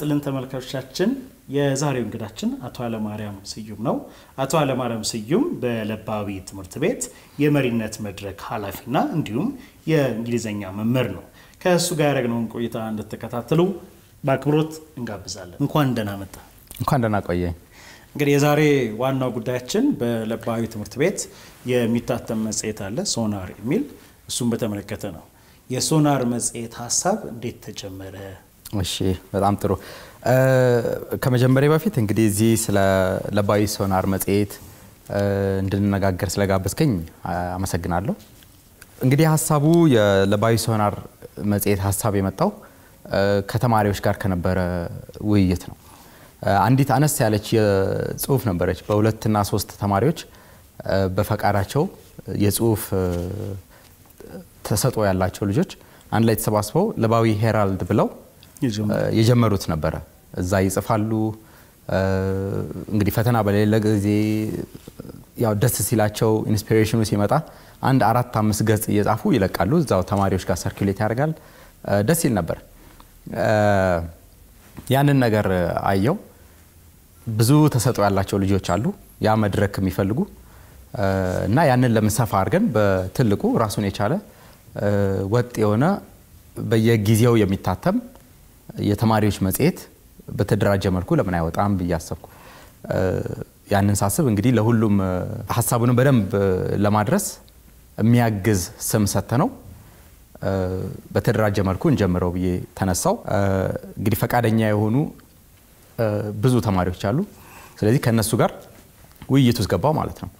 ይስጥልን ተመልካቾቻችን። የዛሬው እንግዳችን አቶ አለማርያም ስዩም ነው። አቶ አለማርያም ስዩም በለባዊ ትምህርት ቤት የመሪነት መድረክ ኃላፊና እንዲሁም የእንግሊዝኛ መምህር ነው። ከእሱ ጋር ያደረግነውን ቆይታ እንድትከታተሉ በአክብሮት እንጋብዛለን። እንኳን ደህና መጣ። እንኳን ደህና ቆየኝ። እንግዲህ የዛሬ ዋናው ጉዳያችን በለባዊ ትምህርት ቤት የሚታተም መጽሔት አለ ሶናር የሚል እሱም በተመለከተ ነው። የሶናር መጽሔት ሀሳብ እንዴት ተጀመረ? እሺ በጣም ጥሩ። ከመጀመሪያ በፊት እንግዲህ እዚህ ስለ ለባዊ ሶናር መጽሔት እንድንነጋገር ስለጋበዝከኝ አመሰግናለሁ። እንግዲህ ሀሳቡ የለባዊ ሶናር መጽሔት ሀሳብ የመጣው ከተማሪዎች ጋር ከነበረ ውይይት ነው። አንዲት አነስ ያለች የጽሁፍ ነበረች። በሁለትና ሶስት ተማሪዎች በፈቃዳቸው የጽሁፍ ተሰጥኦ ያላቸው ልጆች አንድ ላይ ተሰባስበው ለባዊ ሄራልድ ብለው የጀመሩት ነበረ። እዛ ይጽፋሉ። እንግዲህ ፈተና በሌለ ጊዜ ያው ደስ ሲላቸው ኢንስፒሬሽኑ ሲመጣ አንድ አራት አምስት ገጽ እየጻፉ ይለቃሉ። እዛው ተማሪዎች ጋር ሰርኩሌት ያደርጋል። ደስ ይል ነበር። ያንን ነገር አየው። ብዙ ተሰጥኦ ያላቸው ልጆች አሉ ያ መድረክ የሚፈልጉ እና ያንን ለምን ሰፋ አድርገን በትልቁ ራሱን የቻለ ወጥ የሆነ በየጊዜው የሚታተም የተማሪዎች መጽሔት በተደራጀ መልኩ ለምን አይወጣም ብዬ አሰብኩ። ያንን ሳስብ እንግዲህ ለሁሉም ሀሳቡንም በደንብ ለማድረስ የሚያግዝ ስም ሰተ ነው በተደራጀ መልኩ እንጀምረው ብዬ ተነሳው። እንግዲህ ፈቃደኛ የሆኑ ብዙ ተማሪዎች አሉ። ስለዚህ ከእነሱ ጋር ውይይት ውስጥ ገባው ማለት ነው።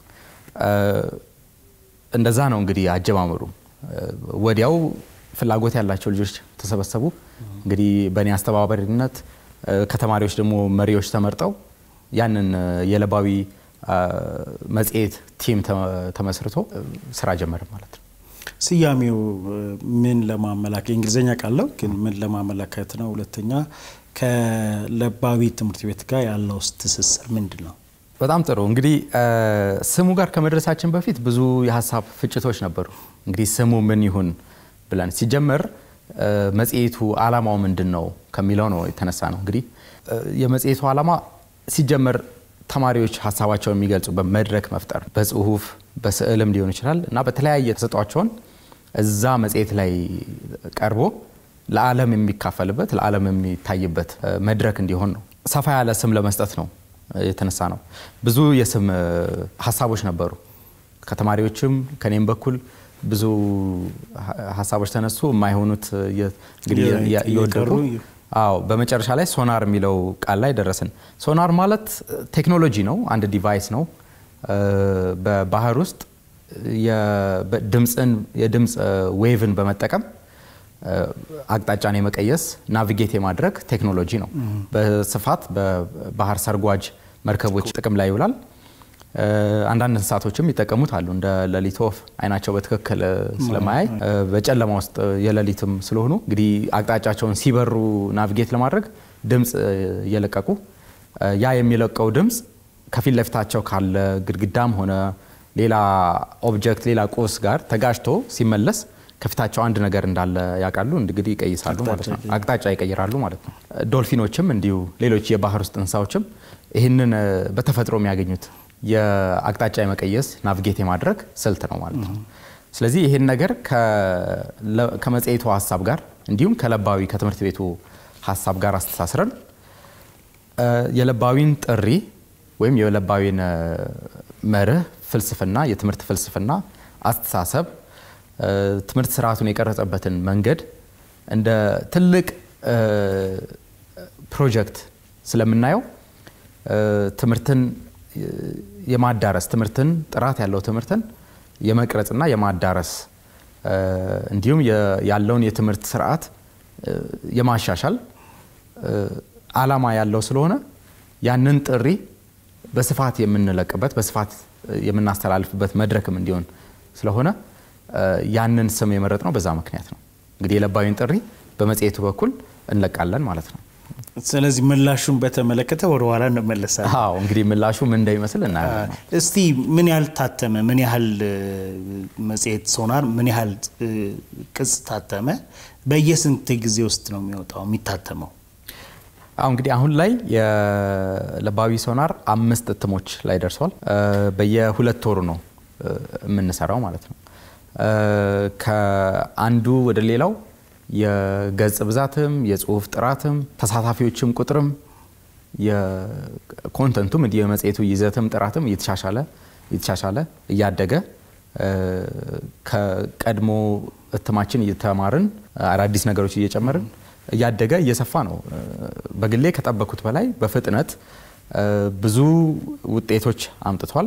እንደዛ ነው እንግዲህ አጀማመሩ። ወዲያው ፍላጎት ያላቸው ልጆች ተሰበሰቡ። እንግዲህ በእኔ አስተባባሪነት ከተማሪዎች ደግሞ መሪዎች ተመርጠው ያንን የለባዊ መጽሔት ቲም ተመስርቶ ስራ ጀመረ ማለት ነው። ስያሜው ምን ለማመላከት የእንግሊዝኛ ቃለው ግን ምን ለማመላከት ነው? ሁለተኛ ከለባዊ ትምህርት ቤት ጋር ያለው ትስስር ምንድን ነው? በጣም ጥሩ እንግዲህ ስሙ ጋር ከመድረሳችን በፊት ብዙ የሀሳብ ፍጭቶች ነበሩ። እንግዲህ ስሙ ምን ይሁን ብለን ሲጀመር መጽሔቱ ዓላማው ምንድን ነው ከሚለው ነው የተነሳ ነው። እንግዲህ የመጽሔቱ ዓላማ ሲጀመር ተማሪዎች ሀሳባቸውን የሚገልጹበት መድረክ መፍጠር በጽሁፍ በስዕልም ሊሆን ይችላል እና በተለያየ ተሰጧቸውን እዛ መጽሔት ላይ ቀርቦ ለዓለም የሚካፈልበት ለዓለም የሚታይበት መድረክ እንዲሆን ነው። ሰፋ ያለ ስም ለመስጠት ነው የተነሳ ነው። ብዙ የስም ሀሳቦች ነበሩ። ከተማሪዎችም ከኔም በኩል ብዙ ሀሳቦች ተነሱ። የማይሆኑት እንግዲህ እየወደቁ አዎ፣ በመጨረሻ ላይ ሶናር የሚለው ቃል ላይ ደረስን። ሶናር ማለት ቴክኖሎጂ ነው፣ አንድ ዲቫይስ ነው። በባህር ውስጥ ድምፅን የድምፅ ዌቭን በመጠቀም አቅጣጫን የመቀየስ ናቪጌት የማድረግ ቴክኖሎጂ ነው። በስፋት በባህር ሰርጓጅ መርከቦች ጥቅም ላይ ይውላል። አንዳንድ እንስሳቶችም ይጠቀሙት አሉ። እንደ ሌሊት ወፍ አይናቸው በትክክል ስለማያይ በጨለማ ውስጥ የሌሊትም ስለሆኑ እንግዲህ አቅጣጫቸውን ሲበሩ ናቪጌት ለማድረግ ድምፅ እየለቀቁ ያ የሚለቀው ድምፅ ከፊት ለፊታቸው ካለ ግድግዳም ሆነ ሌላ ኦብጀክት ሌላ ቁስ ጋር ተጋጭቶ ሲመለስ ከፊታቸው አንድ ነገር እንዳለ ያውቃሉ። እንግዲህ ይቀይሳሉ ማለት ነው። አቅጣጫ ይቀይራሉ ማለት ነው። ዶልፊኖችም እንዲሁ ሌሎች የባህር ውስጥ እንስሳዎችም ይህንን በተፈጥሮ የሚያገኙት የአቅጣጫ የመቀየስ ናቪጌት የማድረግ ስልት ነው ማለት ነው። ስለዚህ ይህን ነገር ከመጽሔቱ ሀሳብ ጋር እንዲሁም ከለባዊ ከትምህርት ቤቱ ሀሳብ ጋር አስተሳስረን የለባዊን ጥሪ ወይም የለባዊን መርህ ፍልስፍና፣ የትምህርት ፍልስፍና አስተሳሰብ ትምህርት ስርዓቱን የቀረጸበትን መንገድ እንደ ትልቅ ፕሮጀክት ስለምናየው ትምህርትን የማዳረስ ትምህርትን ጥራት ያለው ትምህርትን የመቅረጽና የማዳረስ እንዲሁም ያለውን የትምህርት ስርዓት የማሻሻል ዓላማ ያለው ስለሆነ ያንን ጥሪ በስፋት የምንለቅበት በስፋት የምናስተላልፍበት መድረክም እንዲሆን ስለሆነ ያንን ስም የመረጥ ነው። በዛ ምክንያት ነው እንግዲህ የለባዊን ጥሪ በመጽሔቱ በኩል እንለቃለን ማለት ነው። ስለዚህ ምላሹን በተመለከተ ወደ ኋላ እንመለሳለን። አዎ እንግዲህ ምላሹ ምን እንደሚመስል እናያለን። እስቲ ምን ያህል ታተመ? ምን ያህል መጽሔት ሶናር ምን ያህል ቅጽ ታተመ? በየስንት ጊዜ ውስጥ ነው የሚወጣው የሚታተመው? አሁ እንግዲህ አሁን ላይ የለባዊ ሶናር አምስት እትሞች ላይ ደርሷል። በየሁለት ወሩ ነው የምንሰራው ማለት ነው። ከአንዱ ወደ ሌላው የገጽ ብዛትም የጽሁፍ ጥራትም ተሳታፊዎችም ቁጥርም የኮንተንቱም እንዲህ የመጽሔቱ ይዘትም ጥራትም እየተሻሻለ እየተሻሻለ እያደገ ከቀድሞ እትማችን እየተማርን አዳዲስ ነገሮች እየጨመርን እያደገ እየሰፋ ነው። በግሌ ከጠበኩት በላይ በፍጥነት ብዙ ውጤቶች አምጥቷል።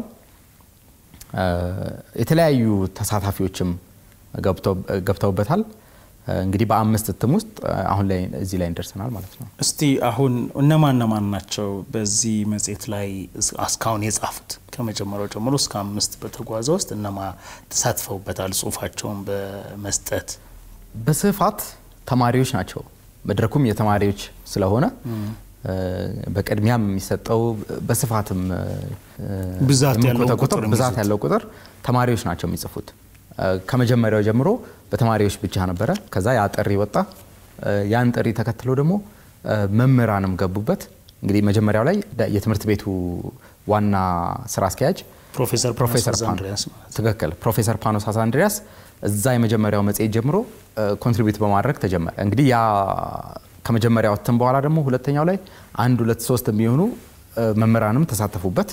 የተለያዩ ተሳታፊዎችም ገብተውበታል። እንግዲህ በአምስት እትም ውስጥ አሁን ላይ እዚህ ላይ እንደርሰናል ማለት ነው። እስቲ አሁን እነማን እነማን ናቸው በዚህ መጽሔት ላይ እስካሁን የጻፉት? ከመጀመሪያው ጀምሮ እስከ አምስት በተጓዘ ውስጥ እነማ ተሳትፈውበታል? ጽሁፋቸውን በመስጠት በስፋት ተማሪዎች ናቸው። መድረኩም የተማሪዎች ስለሆነ በቅድሚያም የሚሰጠው በስፋትም ብዛት ያለው ቁጥር ቁጥር ብዛት ያለው ቁጥር ተማሪዎች ናቸው የሚጽፉት። ከመጀመሪያው ጀምሮ በተማሪዎች ብቻ ነበረ። ከዛ ያ ጥሪ ወጣ። ያን ጥሪ ተከትሎ ደግሞ መምህራንም ገቡበት። እንግዲህ መጀመሪያው ላይ የትምህርት ቤቱ ዋና ስራ አስኪያጅ ፕሮፌሰር ፕሮፌሰር ፓኖስ ፓኖ አንድሪያስ ማለት ነው። ትክክል ፕሮፌሰር ፓኖስ አሳንድሪያስ እዛ የመጀመሪያው መጽሔት ጀምሮ ኮንትሪቢዩት በማድረግ ተጀመረ። እንግዲህ ያ ከመጀመሪያው እትም በኋላ ደግሞ ሁለተኛው ላይ አንድ ሁለት ሶስት የሚሆኑ መምህራንም ተሳተፉበት።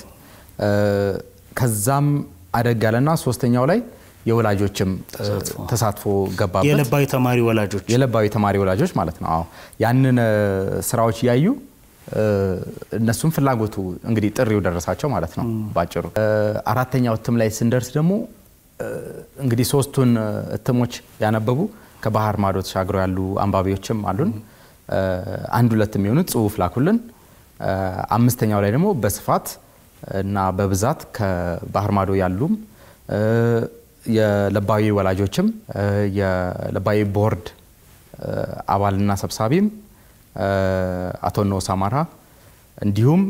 ከዛም አደግ ያለና ሶስተኛው ላይ የወላጆችም ተሳትፎ ገባበት። የለባዊ ተማሪ ወላጆች የለባዊ ተማሪ ወላጆች ማለት ነው። አዎ ያንን ስራዎች እያዩ እነሱም ፍላጎቱ እንግዲህ ጥሪው ደረሳቸው ማለት ነው ባጭሩ። አራተኛው እትም ላይ ስንደርስ ደግሞ እንግዲህ ሶስቱን እትሞች ያነበቡ ከባህር ማዶ ተሻግረው ያሉ አንባቢዎችም አሉን። አንድ ሁለት የሚሆኑት ጽሁፍ ላኩልን። አምስተኛው ላይ ደግሞ በስፋት እና በብዛት ከባህር ማዶ ያሉም የለባዊ ወላጆችም የለባዊ ቦርድ አባልና ሰብሳቢም አቶ ኖሳ አማራ እንዲሁም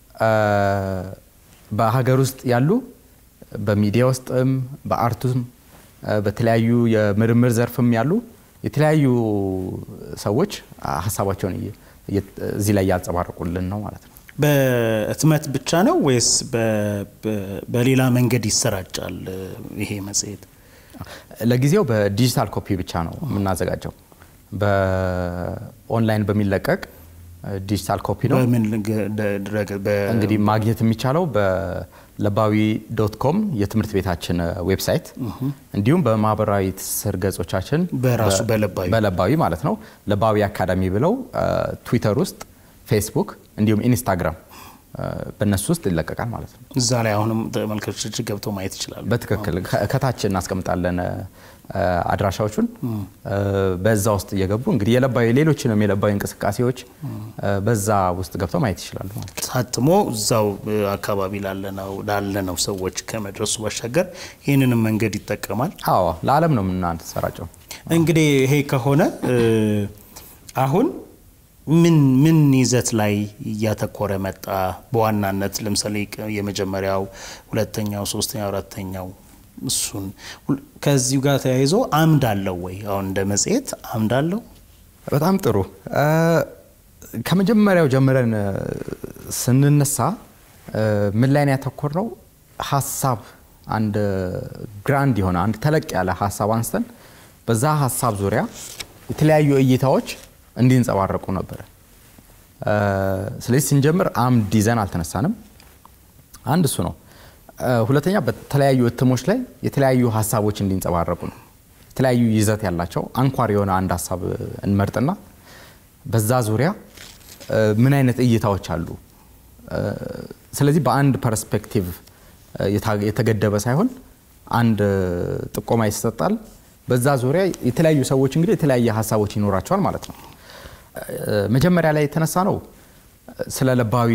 በሀገር ውስጥ ያሉ በሚዲያ ውስጥም በአርቱም በተለያዩ የምርምር ዘርፍም ያሉ የተለያዩ ሰዎች ሀሳባቸውን እዚህ ላይ እያንጸባረቁልን ነው ማለት ነው። በህትመት ብቻ ነው ወይስ በሌላ መንገድ ይሰራጫል ይሄ መጽሔት? ለጊዜው በዲጂታል ኮፒ ብቻ ነው የምናዘጋጀው። በኦንላይን በሚለቀቅ ዲጂታል ኮፒ ነው በምን ድረገ- በ- እንግዲህ ማግኘት የሚቻለው በለባዊ ዶት ኮም የትምህርት ቤታችን ዌብሳይት እንዲሁም በማህበራዊ ትስስር ገጾቻችን በራሱ በ- በለባዊ በለባዊ ማለት ነው ለባዊ አካዳሚ ብለው ትዊተር ውስጥ ፌስቡክ እንዲሁም ኢንስታግራም በእነሱ ውስጥ ይለቀቃል ማለት ነው። እዛ ላይ አሁንም ተመልካቾች ገብተው ማየት ይችላሉ። በትክክል ከ- ከታች እናስቀምጣለን አድራሻዎቹን በዛ ውስጥ እየገቡ እንግዲህ የለባዊ ሌሎችንም የለባዊ እንቅስቃሴዎች በዛ ውስጥ ገብተው ማየት ይችላሉ ማለት ነው። ታትሞ እዛው አካባቢ ላለነው ላለነው ሰዎች ከመድረሱ ባሻገር ይህንንም መንገድ ይጠቀማል። አዎ ለዓለም ነው የምናሰራጨው። እንግዲህ ይሄ ከሆነ እ፣ አሁን ምን ምን ይዘት ላይ እያተኮረ መጣ? በዋናነት ለምሳሌ ቅ- የመጀመሪያው፣ ሁለተኛው፣ ሶስተኛው፣ አራተኛው እሱን ሁል- ከዚሁ ጋር ተያይዞ አምድ አለው ወይ? አሁን እንደ መጽሔት አምድ አለው? በጣም ጥሩ። እ፣ ከመጀመሪያው ጀምረን እ፣ ስንነሳ እ፣ ምን ላይ ነው ያተኮርነው? ሀሳብ አንድ ግራንድ የሆነ አንድ ተለቅ ያለ ሀሳብ አንስተን በዛ ሀሳብ ዙሪያ የተለያዩ እይታዎች እንዲንጸባረቁ ነበረ። እ፣ ስለዚህ ስንጀምር አምድ ይዘን አልተነሳንም። አንድ እሱ ነው። እ፣ ሁለተኛ በተለያዩ እትሞች ላይ የተለያዩ ሀሳቦች እንዲንጸባረቁ ነው። የተለያዩ ይዘት ያላቸው አንኳር የሆነ አንድ ሀሳብ እንመርጥና በዛ ዙሪያ እ፣ ምን አይነት እይታዎች አሉ። እ፣ ስለዚህ በአንድ ፐርስፔክቲቭ እ፣ የታ- የተገደበ ሳይሆን አንድ እ፣ ጥቆማ ይሰጣል። በዛ ዙሪያ የተለያዩ ሰዎች እንግዲህ የተለያየ ሀሳቦች ይኖራቸዋል ማለት ነው። እ፣ መጀመሪያ ላይ የተነሳ ነው ስለ ለባዊ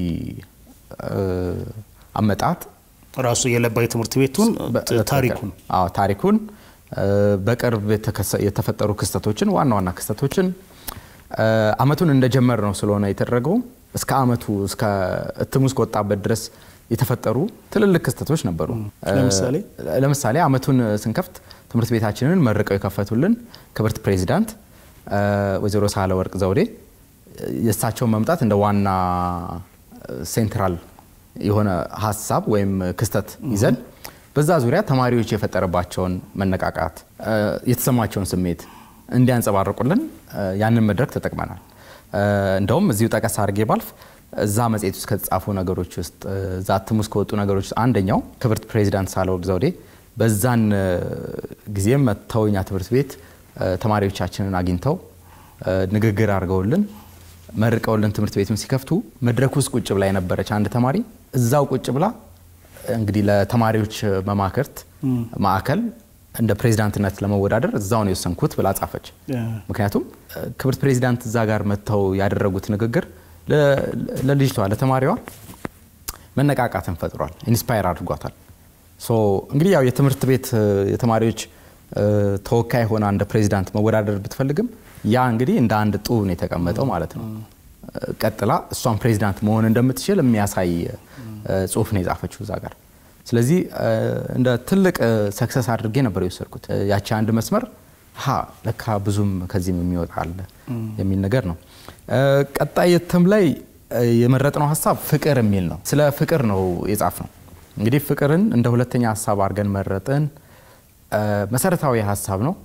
እ፣ አመጣጥ ራሱ የለባዊ ትምህርት ቤቱን ት- ታሪኩን አዎ ታሪኩን እ፣ በቅርብ የተከሰ- የተፈጠሩ ክስተቶችን ዋና ዋና ክስተቶችን እ፣ አመቱን እንደጀመር ነው ስለሆነ የተደረገው እስከ አመቱ እስከ እትሙ እስከወጣበት ድረስ የተፈጠሩ ትልልቅ ክስተቶች ነበሩ። እ፣ ለምሳሌ? ለምሳሌ አመቱን ስንከፍት ትምህርት ቤታችንን መርቀው የከፈቱልን ክብርት ፕሬዚዳንት እ፣ ወይዘሮ ሳህለ ወርቅ ዘውዴ የእሳቸውን መምጣት እንደ ዋና ሴንትራል የሆነ ሀሳብ ወይም ክስተት ይዘን በዛ ዙሪያ ተማሪዎች የፈጠረባቸውን መነቃቃት የተሰማቸውን ስሜት እንዲያንጸባርቁልን ያንን መድረክ ተጠቅመናል። እንደውም እዚሁ ጠቀስ አድርጌ ባልፍ እዛ መጽሔት ውስጥ ከተጻፉ ነገሮች ውስጥ እዛ እትም ውስጥ ከወጡ ነገሮች ውስጥ አንደኛው ክብርት ፕሬዚዳንት ሳህለወርቅ ዘውዴ በዛን ጊዜም መጥተው እኛ ትምህርት ቤት ተማሪዎቻችንን አግኝተው ንግግር አድርገውልን መርቀውልን ትምህርት ቤትም ሲከፍቱ መድረክ ውስጥ ቁጭ ብላ የነበረች አንድ ተማሪ እዛው ቁጭ ብላ እንግዲህ ለተማሪዎች መማክርት ማዕከል እንደ ፕሬዚዳንትነት ለመወዳደር እዛው ነው የወሰንኩት ብላ ጻፈች። ምክንያቱም ክብርት ፕሬዚዳንት እዛ ጋር መጥተው ያደረጉት ንግግር ለልጅቷ ለተማሪዋ መነቃቃትን ፈጥሯል፣ ኢንስፓየር አድርጓታል። እንግዲህ ያው የትምህርት ቤት የተማሪዎች ተወካይ ሆና እንደ ፕሬዚዳንት መወዳደር ብትፈልግም ያ እንግዲህ እንደ አንድ ጡብ ነው የተቀመጠው ማለት ነው። ቀጥላ እሷን ፕሬዚዳንት መሆን እንደምትችል የሚያሳይ ጽሁፍ ነው የጻፈችው እዛ ጋር። ስለዚህ እንደ ትልቅ ሰክሰስ አድርጌ ነበር የወሰድኩት። ያቺ አንድ መስመር ሀ ለካ ብዙም ከዚህም የሚወጣ አለ የሚል ነገር ነው። ቀጣይ እትም ላይ የመረጥነው ሀሳብ ፍቅር የሚል ነው። ስለ ፍቅር ነው የጻፍነው። እንግዲህ ፍቅርን እንደ ሁለተኛ ሀሳብ አድርገን መረጥን። መሰረታዊ ሀሳብ ነው።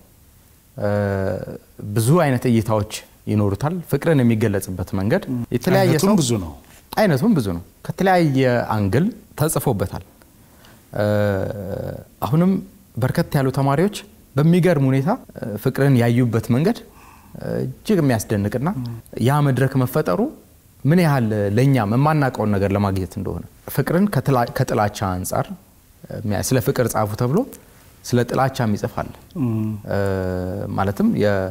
ብዙ አይነት እይታዎች ይኖሩታል። ፍቅርን የሚገለጽበት መንገድ የተለያየ ሰው ብዙ ነው። አይነቱም ብዙ ነው። ከተለያየ አንግል ተጽፎበታል። አሁንም በርከት ያሉ ተማሪዎች በሚገርም ሁኔታ ፍቅርን ያዩበት መንገድ እጅግ የሚያስደንቅና ያ መድረክ መፈጠሩ ምን ያህል ለእኛም የማናውቀውን ነገር ለማግኘት እንደሆነ ፍቅርን ከጥላቻ አንጻር ስለ ፍቅር ጻፉ ተብሎ ስለ ጥላቻ የሚጽፍ አለ። ማለትም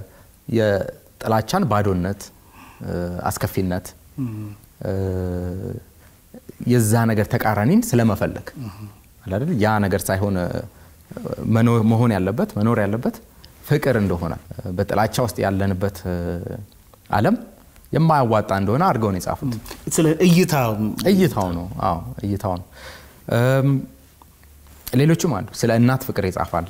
የጥላቻን ባዶነት፣ አስከፊነት የዛ ነገር ተቃራኒን ስለመፈለግ አይደል? ያ ነገር ሳይሆን መሆን ያለበት መኖር ያለበት ፍቅር እንደሆነ በጥላቻ ውስጥ ያለንበት ዓለም የማያዋጣ እንደሆነ አድርገው ነው የጻፉት። ስለ እይታ እይታው ነው። አዎ እይታው ነው። ሌሎችም አሉ። ስለ እናት ፍቅር የጻፈ አለ።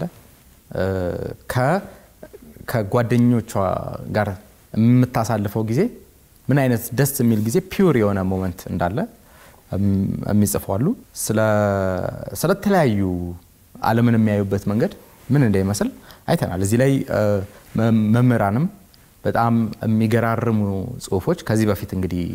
ከጓደኞቿ ጋር የምታሳልፈው ጊዜ ምን አይነት ደስ የሚል ጊዜ ፒውር የሆነ ሞመንት እንዳለ የሚጽፉ አሉ። ስለተለያዩ ዓለምን የሚያዩበት መንገድ ምን እንደሚመስል አይተናል። እዚህ ላይ መምህራንም በጣም የሚገራርሙ ጽሁፎች ከዚህ በፊት እንግዲህ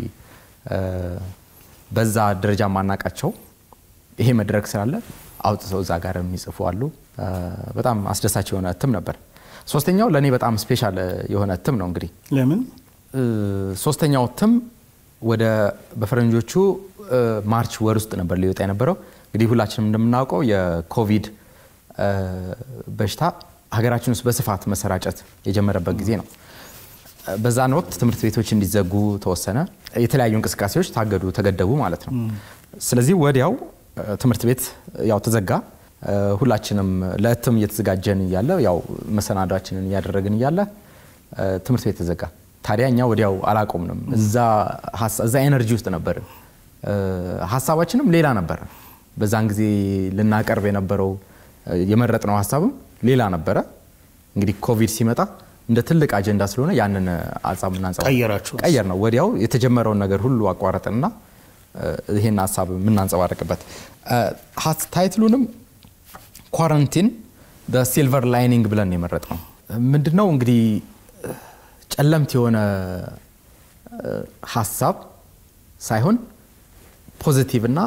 በዛ ደረጃ ማናቃቸው ይሄ መድረክ ስላለ አውጥተው እዛ ጋር የሚጽፉ አሉ። በጣም አስደሳች የሆነ እትም ነበር። ሶስተኛው ለእኔ በጣም ስፔሻል የሆነ እትም ነው። እንግዲህ ለምን ሶስተኛው እትም ወደ በፈረንጆቹ ማርች ወር ውስጥ ነበር ሊወጣ የነበረው። እንግዲህ ሁላችንም እንደምናውቀው የኮቪድ በሽታ ሀገራችን ውስጥ በስፋት መሰራጨት የጀመረበት ጊዜ ነው። በዛን ወቅት ትምህርት ቤቶች እንዲዘጉ ተወሰነ። የተለያዩ እንቅስቃሴዎች ታገዱ፣ ተገደቡ ማለት ነው። ስለዚህ ወዲያው ትምህርት ቤት ያው ተዘጋ። ሁላችንም ለእትም እየተዘጋጀን እያለ ያው መሰናዷችንን እያደረግን እያለ ትምህርት ቤት ተዘጋ። ታዲያ እኛ ወዲያው አላቆምንም። እዛ ኤነርጂ ውስጥ ነበርን። ሀሳባችንም ሌላ ነበረ። በዛን ጊዜ ልናቀርብ የነበረው የመረጥነው ሀሳብም ሌላ ነበረ። እንግዲህ ኮቪድ ሲመጣ እንደ ትልቅ አጀንዳ ስለሆነ ያንን ሀሳብ ቀየራችሁ? ቀየር ነው። ወዲያው የተጀመረውን ነገር ሁሉ አቋረጥንና ይሄን ሀሳብ የምናንጸባርቅበት ታይትሉንም ኳረንቲን በሲልቨር ላይኒንግ ብለን የመረጥ ነው። ምንድነው እንግዲህ ጨለምት የሆነ ሀሳብ ሳይሆን ፖዚቲቭ እና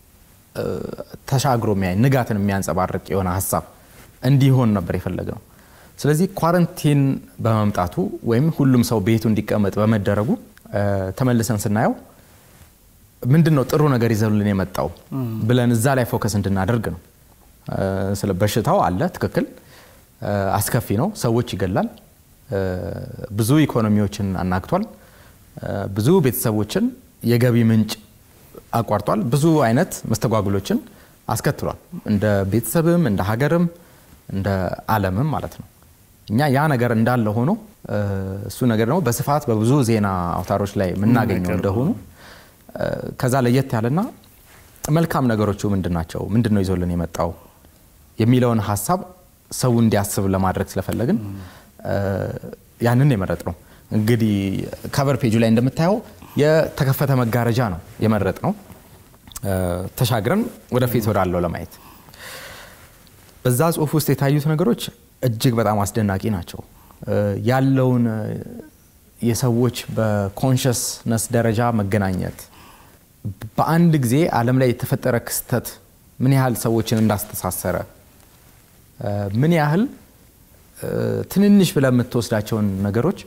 ተሻግሮ የሚያይ ንጋትን የሚያንጸባርቅ የሆነ ሀሳብ እንዲሆን ነበር የፈለግነው። ስለዚህ ኳረንቲን በመምጣቱ ወይም ሁሉም ሰው ቤቱ እንዲቀመጥ በመደረጉ ተመልሰን ስናየው ምንድን ነው ጥሩ ነገር ይዘውልን የመጣው ብለን እዛ ላይ ፎከስ እንድናደርግ ነው። ስለ በሽታው አለ፣ ትክክል፣ አስከፊ ነው፣ ሰዎች ይገላል፣ ብዙ ኢኮኖሚዎችን አናግቷል፣ ብዙ ቤተሰቦችን የገቢ ምንጭ አቋርጧል፣ ብዙ አይነት መስተጓጉሎችን አስከትሏል፣ እንደ ቤተሰብም እንደ ሀገርም እንደ ዓለምም ማለት ነው። እኛ ያ ነገር እንዳለ ሆኖ እሱ ነገር ደግሞ በስፋት በብዙ ዜና አውታሮች ላይ የምናገኘው እንደሆኑ ከዛ ለየት ያለና መልካም ነገሮቹ ምንድን ናቸው፣ ምንድን ነው ይዞልን የመጣው የሚለውን ሀሳብ ሰው እንዲያስብ ለማድረግ ስለፈለግን ያንን የመረጥ ነው። እንግዲህ ከቨር ፔጁ ላይ እንደምታየው የተከፈተ መጋረጃ ነው የመረጥ ነው። ተሻግረን ወደፊት ወዳለው ለማየት በዛ ጽሁፍ ውስጥ የታዩት ነገሮች እጅግ በጣም አስደናቂ ናቸው። ያለውን የሰዎች በኮንሽስነስ ደረጃ መገናኘት በአንድ ጊዜ ዓለም ላይ የተፈጠረ ክስተት ምን ያህል ሰዎችን እንዳስተሳሰረ ምን ያህል ትንንሽ ብለህ የምትወስዳቸውን ነገሮች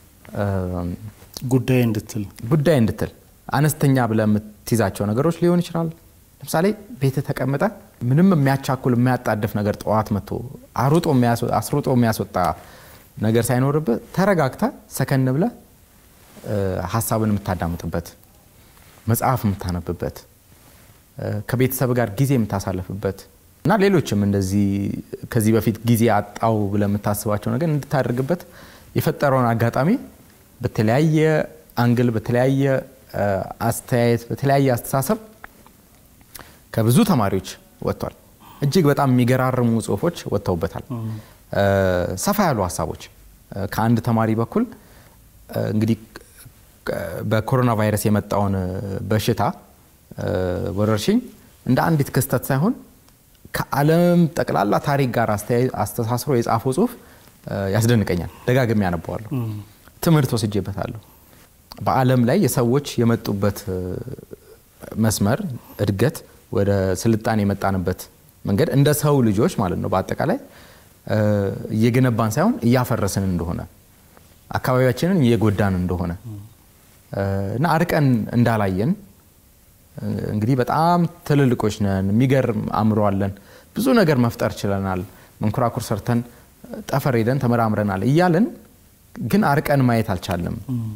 ጉዳይ እንድትል ጉዳይ እንድትል አነስተኛ ብለህ የምትይዛቸው ነገሮች ሊሆን ይችላል። ለምሳሌ ቤት ተቀምጠ ምንም የሚያቻኩል የሚያጣድፍ ነገር ጠዋት መጥቶ አስሩጦ የሚያስወጣ ነገር ሳይኖርብህ ተረጋግተ ሰከን ብለህ ሀሳብን የምታዳምጥበት መጽሐፍ የምታነብበት ከቤተሰብ ጋር ጊዜ የምታሳልፍበት እና ሌሎችም እንደዚህ ከዚህ በፊት ጊዜ አጣው ብለህ የምታስባቸው ነገር እንድታደርግበት የፈጠረውን አጋጣሚ በተለያየ አንግል፣ በተለያየ አስተያየት፣ በተለያየ አስተሳሰብ ከብዙ ተማሪዎች ወጥቷል። እጅግ በጣም የሚገራርሙ ጽሁፎች ወጥተውበታል። ሰፋ ያሉ ሀሳቦች ከአንድ ተማሪ በኩል እንግዲህ በኮሮና ቫይረስ የመጣውን በሽታ ወረርሽኝ እንደ አንዲት ክስተት ሳይሆን ከዓለም ጠቅላላ ታሪክ ጋር አስተሳስሮ የጻፈው ጽሁፍ ያስደንቀኛል። ደጋግሜ ያነበዋለሁ። ትምህርት ወስጄበታለሁ። በዓለም ላይ የሰዎች የመጡበት መስመር እድገት ወደ ስልጣን የመጣንበት መንገድ እንደ ሰው ልጆች ማለት ነው በአጠቃላይ እየገነባን ሳይሆን እያፈረስን እንደሆነ አካባቢያችንን እየጎዳን እንደሆነ እና አርቀን እንዳላየን እንግዲህ በጣም ትልልቆች ነን፣ የሚገርም አእምሮ አለን፣ ብዙ ነገር መፍጠር ችለናል፣ መንኮራኩር ሰርተን ጠፈር ሄደን ተመራምረናል እያለን ግን አርቀን ማየት አልቻለም።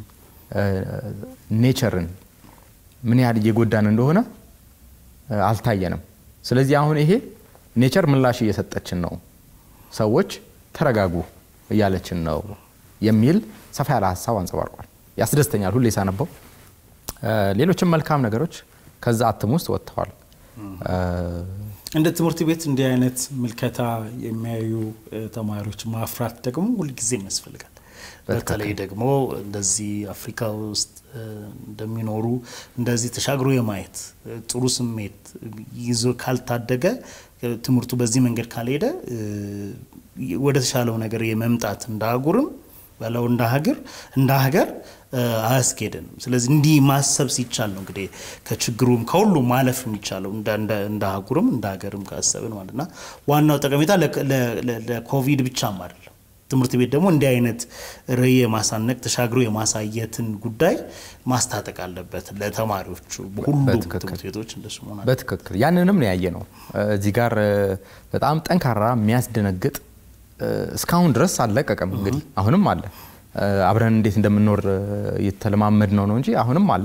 ኔቸርን ምን ያህል እየጎዳን እንደሆነ አልታየንም። ስለዚህ አሁን ይሄ ኔቸር ምላሽ እየሰጠችን ነው፣ ሰዎች ተረጋጉ እያለችን ነው የሚል ሰፋ ያለ ሀሳብ አንጸባርቋል። ያስደስተኛል ሁሌ ሳነበው። ሌሎችም መልካም ነገሮች ከዛ አትም ውስጥ ወጥተዋል። እንደ ትምህርት ቤት እንዲህ አይነት ምልከታ የሚያዩ ተማሪዎች ማፍራት ደግሞ ሁልጊዜም ያስፈልጋል። በተለይ ደግሞ እንደዚህ አፍሪካ ውስጥ እንደሚኖሩ እንደዚህ ተሻግሮ የማየት ጥሩ ስሜት ይዞ ካልታደገ ትምህርቱ በዚህ መንገድ ካልሄደ ወደ ተሻለው ነገር የመምጣት እንደ አህጉርም በለው እንደ ሀገር እንደ ሀገር አያስኬድንም። ስለዚህ እንዲህ ማሰብ ሲቻል ነው እንግዲህ ከችግሩም ከሁሉም ማለፍ የሚቻለው እንደ አህጉርም እንደ ሀገርም ካሰብን ማለት እና ዋናው ጠቀሜታ ለኮቪድ ብቻም አይደለም። ትምህርት ቤት ደግሞ እንዲህ አይነት ርዕይ የማሳነቅ ተሻግሮ የማሳየትን ጉዳይ ማስታጠቅ አለበት ለተማሪዎቹ ሁሉም ትምህርት ቤቶች እንደሱ መሆን በትክክል ያንንም ነው ያየ ነው። እዚህ ጋር በጣም ጠንካራ የሚያስደነግጥ እስካሁን ድረስ አልለቀቀም። እንግዲህ አሁንም አለ። አብረን እንዴት እንደምንኖር የተለማመድ ነው ነው እንጂ አሁንም አለ።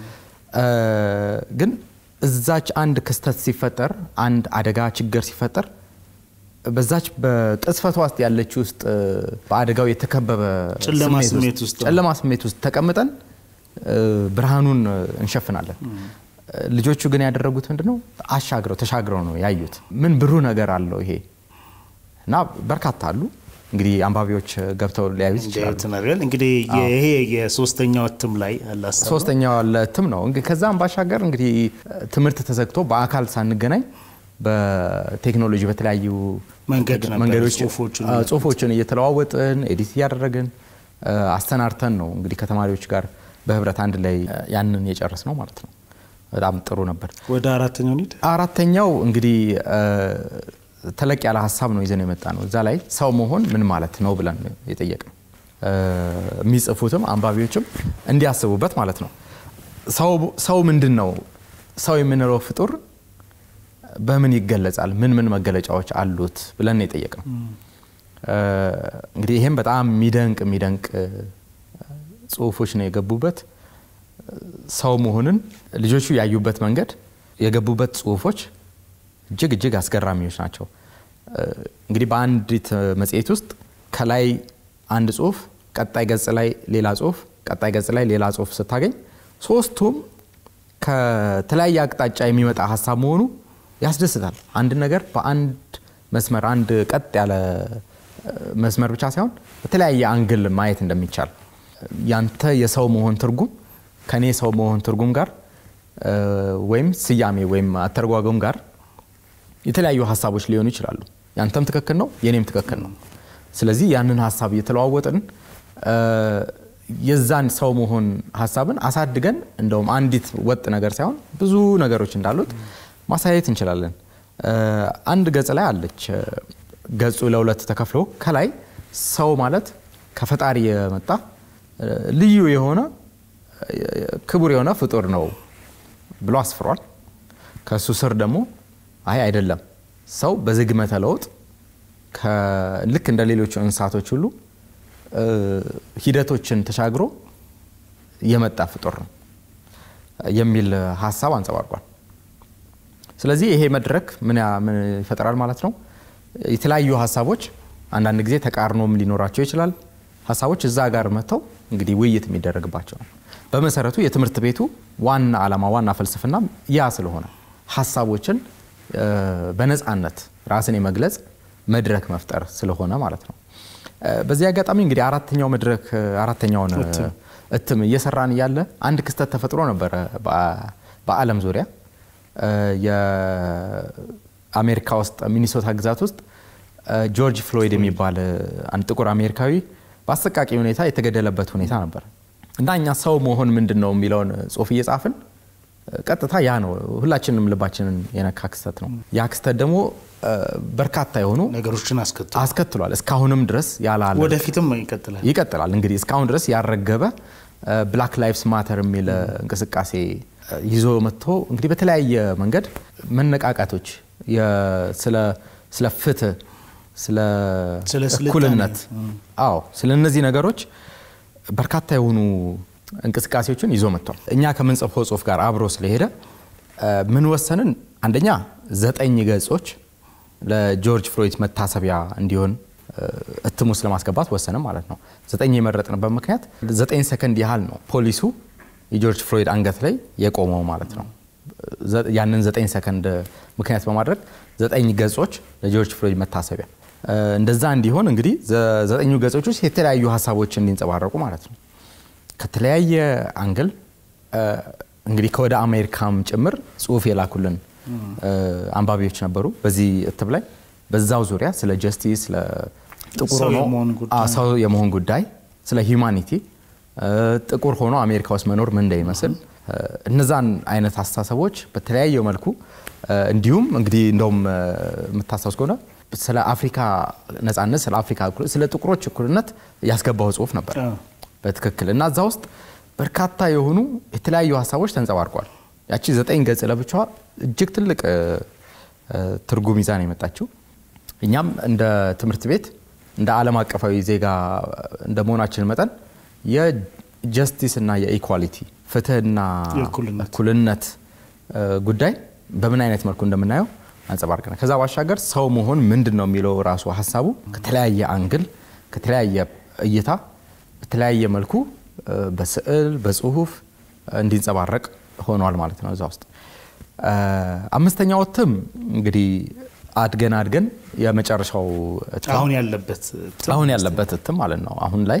ግን እዛች አንድ ክስተት ሲፈጠር፣ አንድ አደጋ ችግር ሲፈጠር በዛች በቅጽፈቷ ውስጥ ያለች ውስጥ በአደጋው የተከበበ ጨለማ ስሜት ውስጥ ተቀምጠን ብርሃኑን እንሸፍናለን። ልጆቹ ግን ያደረጉት ምንድነው? አሻግረው ተሻግረው ነው ያዩት። ምን ብሩህ ነገር አለው ይሄ እና በርካታ አሉ። እንግዲህ አንባቢዎች ገብተው ሊያዩት ይችላሉ። እንግዲህ ይሄ የሶስተኛው እትም ላይ ሶስተኛው እትም ነው። ከዛም ባሻገር እንግዲህ ትምህርት ተዘግቶ በአካል ሳንገናኝ በቴክኖሎጂ በተለያዩ መንገዶች ጽሁፎችን እየተለዋወጥን ኤዲት እያደረግን አስተናርተን ነው እንግዲህ ከተማሪዎች ጋር በህብረት አንድ ላይ ያንን የጨረስ ነው ማለት ነው። በጣም ጥሩ ነበር። ወደ አራተኛው እንሂድ። አራተኛው እንግዲህ ተለቅ ያለ ሀሳብ ነው ይዘን የመጣ ነው። እዛ ላይ ሰው መሆን ምን ማለት ነው ብለን የጠየቅ ነው። የሚጽፉትም አንባቢዎችም እንዲያስቡበት ማለት ነው። ሰው ምንድን ነው? ሰው የምንለው ፍጡር በምን ይገለጻል? ምን ምን መገለጫዎች አሉት ብለን የጠየቅ ነው። እንግዲህ ይህም በጣም የሚደንቅ የሚደንቅ ጽሁፎች ነው የገቡበት። ሰው መሆንን ልጆቹ ያዩበት መንገድ የገቡበት ጽሁፎች እጅግ እጅግ አስገራሚዎች ናቸው። እንግዲህ በአንዲት መጽሔት ውስጥ ከላይ አንድ ጽሁፍ፣ ቀጣይ ገጽ ላይ ሌላ ጽሁፍ፣ ቀጣይ ገጽ ላይ ሌላ ጽሁፍ ስታገኝ ሶስቱም ከተለያየ አቅጣጫ የሚመጣ ሀሳብ መሆኑ ያስደስታል። አንድ ነገር በአንድ መስመር አንድ ቀጥ ያለ መስመር ብቻ ሳይሆን በተለያየ አንግል ማየት እንደሚቻል ያንተ የሰው መሆን ትርጉም ከኔ ሰው መሆን ትርጉም ጋር ወይም ስያሜ ወይም አተረጓጎም ጋር የተለያዩ ሀሳቦች ሊሆኑ ይችላሉ። ያንተም ትክክል ነው፣ የኔም ትክክል ነው። ስለዚህ ያንን ሀሳብ እየተለዋወጥን የዛን ሰው መሆን ሀሳብን አሳድገን እንደውም አንዲት ወጥ ነገር ሳይሆን ብዙ ነገሮች እንዳሉት ማሳየት እንችላለን። አንድ ገጽ ላይ አለች። ገጹ ለሁለት ተከፍሎ ከላይ ሰው ማለት ከፈጣሪ የመጣ ልዩ የሆነ ክቡር የሆነ ፍጡር ነው ብሎ አስፍሯል። ከእሱ ስር ደግሞ አይ አይደለም፣ ሰው በዝግመተ ለውጥ ልክ እንደ ሌሎቹ እንስሳቶች ሁሉ ሂደቶችን ተሻግሮ የመጣ ፍጡር ነው የሚል ሀሳብ አንጸባርቋል። ስለዚህ ይሄ መድረክ ምን ይፈጠራል ማለት ነው? የተለያዩ ሀሳቦች አንዳንድ ጊዜ ተቃርኖም ሊኖራቸው ይችላል። ሀሳቦች እዛ ጋር መጥተው እንግዲህ ውይይት የሚደረግባቸው ነው። በመሰረቱ የትምህርት ቤቱ ዋና ዓላማ ዋና ፍልስፍና ያ ስለሆነ ሀሳቦችን በነፃነት ራስን የመግለጽ መድረክ መፍጠር ስለሆነ ማለት ነው። በዚህ አጋጣሚ እንግዲህ አራተኛው መድረክ አራተኛውን እትም እየሰራን እያለ አንድ ክስተት ተፈጥሮ ነበረ በዓለም ዙሪያ የአሜሪካ ውስጥ ሚኒሶታ ግዛት ውስጥ ጆርጅ ፍሎይድ የሚባል አንድ ጥቁር አሜሪካዊ በአሰቃቂ ሁኔታ የተገደለበት ሁኔታ ነበር እና እኛ ሰው መሆን ምንድን ነው የሚለውን ጽሁፍ እየጻፍን ቀጥታ ያ ነው ሁላችንም ልባችንን የነካ ክስተት ነው። ያ ክስተት ደግሞ በርካታ የሆኑ ነገሮችን አስከትሏል። እስካሁንም ድረስ ያላለ ወደፊትም ይቀጥላል ይቀጥላል። እንግዲህ እስካሁን ድረስ ያልረገበ ብላክ ላይፍስ ማተር የሚል እንቅስቃሴ ይዞ መጥቶ እንግዲህ በተለያየ መንገድ መነቃቃቶች ስለ ፍትህ፣ ስለ እኩልነት፣ አዎ ስለ እነዚህ ነገሮች በርካታ የሆኑ እንቅስቃሴዎችን ይዞ መጥቷል። እኛ ከምንጽፈው ጽሁፍ ጋር አብሮ ስለሄደ ምን ወሰንን? አንደኛ ዘጠኝ ገጾች ለጆርጅ ፍሎይድ መታሰቢያ እንዲሆን እትም ውስጥ ለማስገባት ወሰንም ማለት ነው። ዘጠኝ የመረጥንበት ምክንያት ዘጠኝ ሰከንድ ያህል ነው ፖሊሱ የጆርጅ ፍሎይድ አንገት ላይ የቆመው ማለት ነው። ያንን ዘጠኝ ሰከንድ ምክንያት በማድረግ ዘጠኝ ገጾች ለጆርጅ ፍሎይድ መታሰቢያ እንደዛ እንዲሆን እንግዲህ ዘጠኙ ገጾች ውስጥ የተለያዩ ሀሳቦች እንዲንጸባረቁ ማለት ነው። ከተለያየ አንግል እንግዲህ ከወደ አሜሪካም ጭምር ጽሁፍ የላኩልን አንባቢዎች ነበሩ። በዚህ እትም ላይ በዛው ዙሪያ ስለ ጀስቲስ፣ ስለ ጥቁር ሰው የመሆን ጉዳይ፣ ስለ ሂውማኒቲ ጥቁር ሆኖ አሜሪካ ውስጥ መኖር ምን እንደሚመስል እነዛን አይነት አስተሳሰቦች በተለያየ መልኩ እንዲሁም እንግዲህ እንደውም የምታስታውስ ከሆነ ስለ አፍሪካ ነጻነት፣ ስለ አፍሪካ ስለ ጥቁሮች እኩልነት ያስገባው ጽሁፍ ነበር በትክክል እና እዛ ውስጥ በርካታ የሆኑ የተለያዩ ሀሳቦች ተንጸባርቋል። ያቺ ዘጠኝ ገጽ ለብቻዋ እጅግ ትልቅ ትርጉም ይዛ ነው የመጣችው። እኛም እንደ ትምህርት ቤት እንደ ዓለም አቀፋዊ ዜጋ እንደ መሆናችን መጠን የጀስቲስ እና የኢኳሊቲ ፍትህና እኩልነት ጉዳይ በምን አይነት መልኩ እንደምናየው አንጸባርቀናል። ከዛ ባሻገር ሰው መሆን ምንድን ነው የሚለው ራሱ ሀሳቡ ከተለያየ አንግል ከተለያየ እይታ በተለያየ መልኩ በስዕል በጽሁፍ እንዲንጸባረቅ ሆኗል ማለት ነው። እዛ ውስጥ አምስተኛው እትም እንግዲህ አድገን አድገን የመጨረሻው አሁን ያለበት አሁን ያለበት እትም ማለት ነው። አሁን ላይ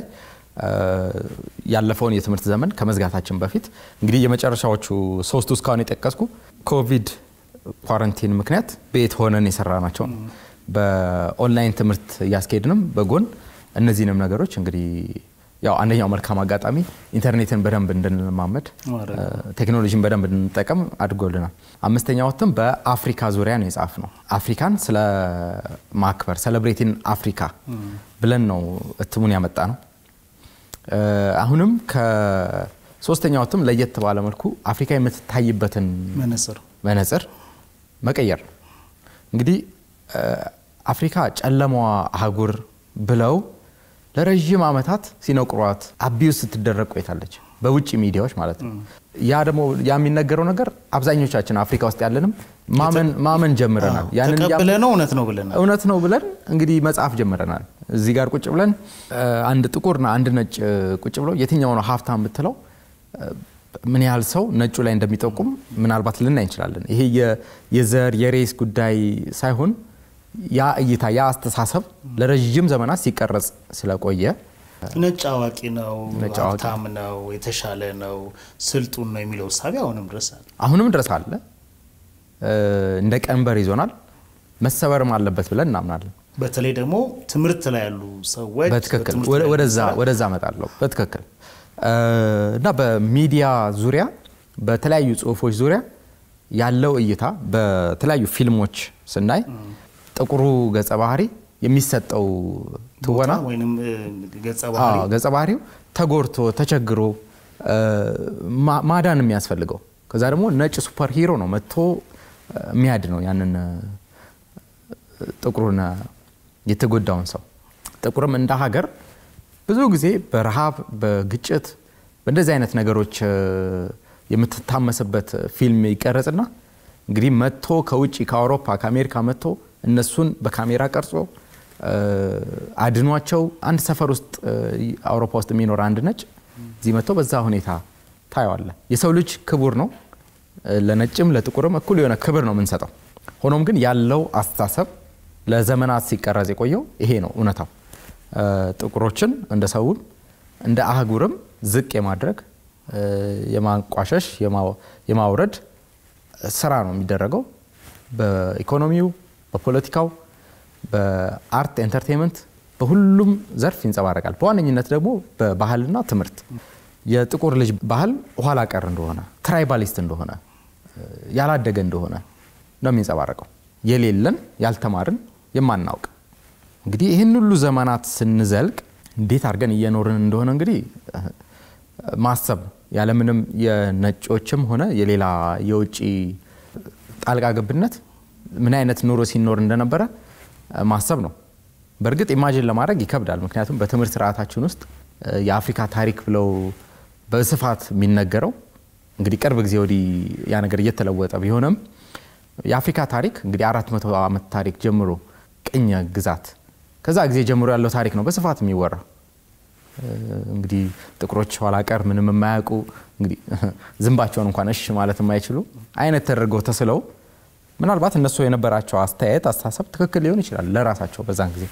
ያለፈውን የትምህርት ዘመን ከመዝጋታችን በፊት እንግዲህ የመጨረሻዎቹ ሶስቱ እስካሁን የጠቀስኩ ኮቪድ ኳረንቲን ምክንያት ቤት ሆነን የሰራ ናቸው። በኦንላይን ትምህርት እያስኬድንም በጎን እነዚህንም ነገሮች እንግዲህ ያው አንደኛው መልካም አጋጣሚ ኢንተርኔትን በደንብ እንድንለማመድ ቴክኖሎጂን በደንብ እንድንጠቀም አድርጎልናል። አምስተኛው እትም በአፍሪካ ዙሪያ ነው የጻፍ ነው። አፍሪካን ስለ ማክበር ሴሌብሬቲን አፍሪካ ብለን ነው እትሙን ያመጣ ነው። አሁንም ከሶስተኛው እትም ለየት ባለ መልኩ አፍሪካ የምትታይበትን መነጽር መቀየር ነው። እንግዲህ አፍሪካ ጨለማዋ አህጉር ብለው ለረዥም ዓመታት ሲነቁሯት አቢዩዝ ስትደረግ ቆይታለች፣ በውጭ ሚዲያዎች ማለት ነው። ያ ደግሞ ያ የሚነገረው ነገር አብዛኞቻችን አፍሪካ ውስጥ ያለንም ማመን ጀምረናል። ተቀብለ ነው እውነት ነው ብለን እውነት ነው ብለን እንግዲህ መጽሐፍ ጀምረናል። እዚህ ጋር ቁጭ ብለን አንድ ጥቁርና አንድ ነጭ ቁጭ ብለው የትኛው ነው ሀብታም ብትለው ምን ያህል ሰው ነጩ ላይ እንደሚጠቁም ምናልባት ልናይ እንችላለን። ይሄ የዘር የሬስ ጉዳይ ሳይሆን ያ እይታ ያ አስተሳሰብ ለረዥም ዘመናት ሲቀረጽ ስለቆየ ነጭ አዋቂ ነው፣ ነጭ አዋቂ ሀብታም ነው፣ የተሻለ ነው፣ ስልጡን ነው የሚለው እሳቤ አሁንም ድረስ አለ። አሁንም ድረስ አለ። እንደ ቀንበር ይዞናል። መሰበርም አለበት ብለን እናምናለን። በተለይ ደግሞ ትምህርት ላይ ያሉ ሰዎች በትክክል በትምህርት ላይ ወደዛ ያሉ ወደዛ እመጣለሁ። በትክክል እና በሚዲያ ዙሪያ በተለያዩ ጽሁፎች ዙሪያ ያለው እይታ በተለያዩ ፊልሞች ስናይ ጥቁሩ ገጸ ባህሪ የሚሰጠው ትወና ቦታ ወይንም እ, ገጸ ባህሪ አዎ፣ ገጸ ባህሪው ተጎድቶ ተቸግሮ እ, ማ- ማዳን የሚያስፈልገው ከዛ ደግሞ ነጭ ሱፐር ሂሮ ነው መጥቶ እ, የሚያድ ነው ያንን እ, ጥቁሩን እ, የተጎዳውን ሰው። ጥቁርም እንደ ሀገር ብዙ ጊዜ በረሃብ በግጭት በእንደዚህ አይነት ነገሮች እ, የምትታመስበት ፊልም ይቀረጽና እንግዲህ መጥቶ ከውጭ ከአውሮፓ ከአሜሪካ መጥቶ እነሱን በካሜራ ቀርጾ እ, አድኗቸው አንድ ሰፈር ውስጥ እ, አውሮፓ ውስጥ የሚኖር አንድ ነጭ እዚህ መጥቶ በዛ ሁኔታ ታየዋለ። የሰው ልጅ ክቡር ነው። እ, ለነጭም ለጥቁርም እኩል የሆነ ክብር ነው የምንሰጠው። ሆኖም ግን ያለው አስተሳሰብ ለዘመናት ሲቀረጽ የቆየው ይሄ ነው እውነታው። እ, ጥቁሮችን እንደ ሰውም እንደ አህጉርም ዝቅ የማድረግ እ, የማንቋሸሽ የማ- የማውረድ ስራ ነው የሚደረገው በኢኮኖሚው፣ በፖለቲካው፣ በአርት ኤንተርቴንመንት በሁሉም ዘርፍ ይንጸባረቃል። በዋነኝነት ደግሞ በባህልና ትምህርት የጥቁር ልጅ ባህል ኋላ ቀር እንደሆነ ትራይባሊስት እንደሆነ እ፣ ያላደገ እንደሆነ ነው የሚንጸባረቀው። የሌለን ያልተማርን የማናውቅ እንግዲህ ይህን ሁሉ ዘመናት ስንዘልቅ እንዴት አድርገን እየኖርን እንደሆነ እንግዲህ እ፣ ማሰብ ነው። ያለምንም የነጮችም ሆነ የሌላ የውጭ ጣልቃ ገብነት ምን አይነት ኑሮ ሲኖር እንደነበረ እ፣ ማሰብ ነው። በእርግጥ ኢማጂን ለማድረግ ይከብዳል። ምክንያቱም በትምህርት ስርዓታችን ውስጥ እ፣ የአፍሪካ ታሪክ ብለው በስፋት የሚነገረው እንግዲህ ቅርብ ጊዜ ወዲህ ያ ነገር እየተለወጠ ቢሆንም የአፍሪካ ታሪክ እንግዲህ አራት መቶ ዓመት ታሪክ ጀምሮ ቅኝ ግዛት ከዛ ጊዜ ጀምሮ ያለው ታሪክ ነው በስፋት የሚወራው። እ፣ እንግዲህ ጥቁሮች ኋላ ቀር ምንም የማያውቁ እንግዲህ ዝንባቸውን እንኳን እሽ ማለት የማይችሉ አይነት ተደርገው ተስለው ምናልባት እነሱ የነበራቸው አስተያየት አስተሳሰብ ትክክል ሊሆን ይችላል ለራሳቸው በዛን ጊዜ።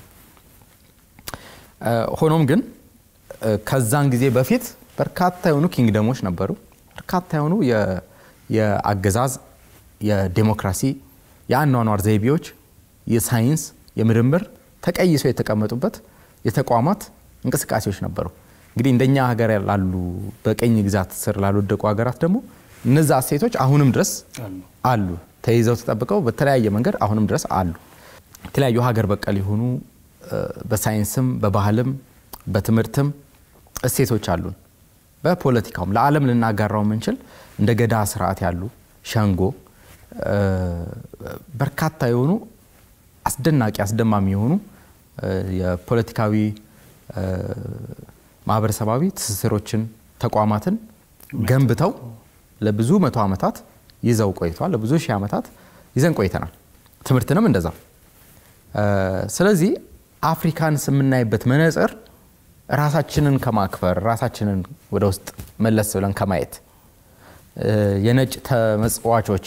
እ፣ ሆኖም ግን እ፣ ከዛን ጊዜ በፊት በርካታ የሆኑ ኪንግደሞች ነበሩ። በርካታ የሆኑ የ- የአገዛዝ፣ የዴሞክራሲ፣ የአኗኗር ዘይቤዎች፣ የሳይንስ፣ የምርምር ተቀይሰው የተቀመጡበት የተቋማት እንቅስቃሴዎች ነበሩ። እንግዲህ እንደኛ ሀገር ላሉ በቀኝ ግዛት ስር ላልወደቁ ሀገራት ደግሞ እነዛ እሴቶች አሁንም ድረስ አሉ። አሉ ተይዘው ተጠብቀው በተለያየ መንገድ አሁንም ድረስ አሉ። የተለያዩ ሀገር በቀል የሆኑ እ፣ በሳይንስም በባህልም በትምህርትም እሴቶች አሉን። በፖለቲካውም ለዓለም ልናጋራው የምንችል እንደ ገዳ ስርዓት ያሉ ሸንጎ እ፣ በርካታ የሆኑ አስደናቂ አስደማሚ የሆኑ እ፣ የፖለቲካዊ እ፣ ማህበረሰባዊ ትስስሮችን ተቋማትን ገንብተው ለብዙ መቶ ዓመታት ይዘው ቆይተዋል። ለብዙ ሺህ ዓመታት ይዘን ቆይተናል። ትምህርትንም እንደዛ። እ፣ ስለዚህ አፍሪካን የምናይበት መነጽር ራሳችንን ከማክበር ራሳችንን ወደ ውስጥ መለስ ብለን ከማየት እ፣ የነጭ ተመጽዋቾች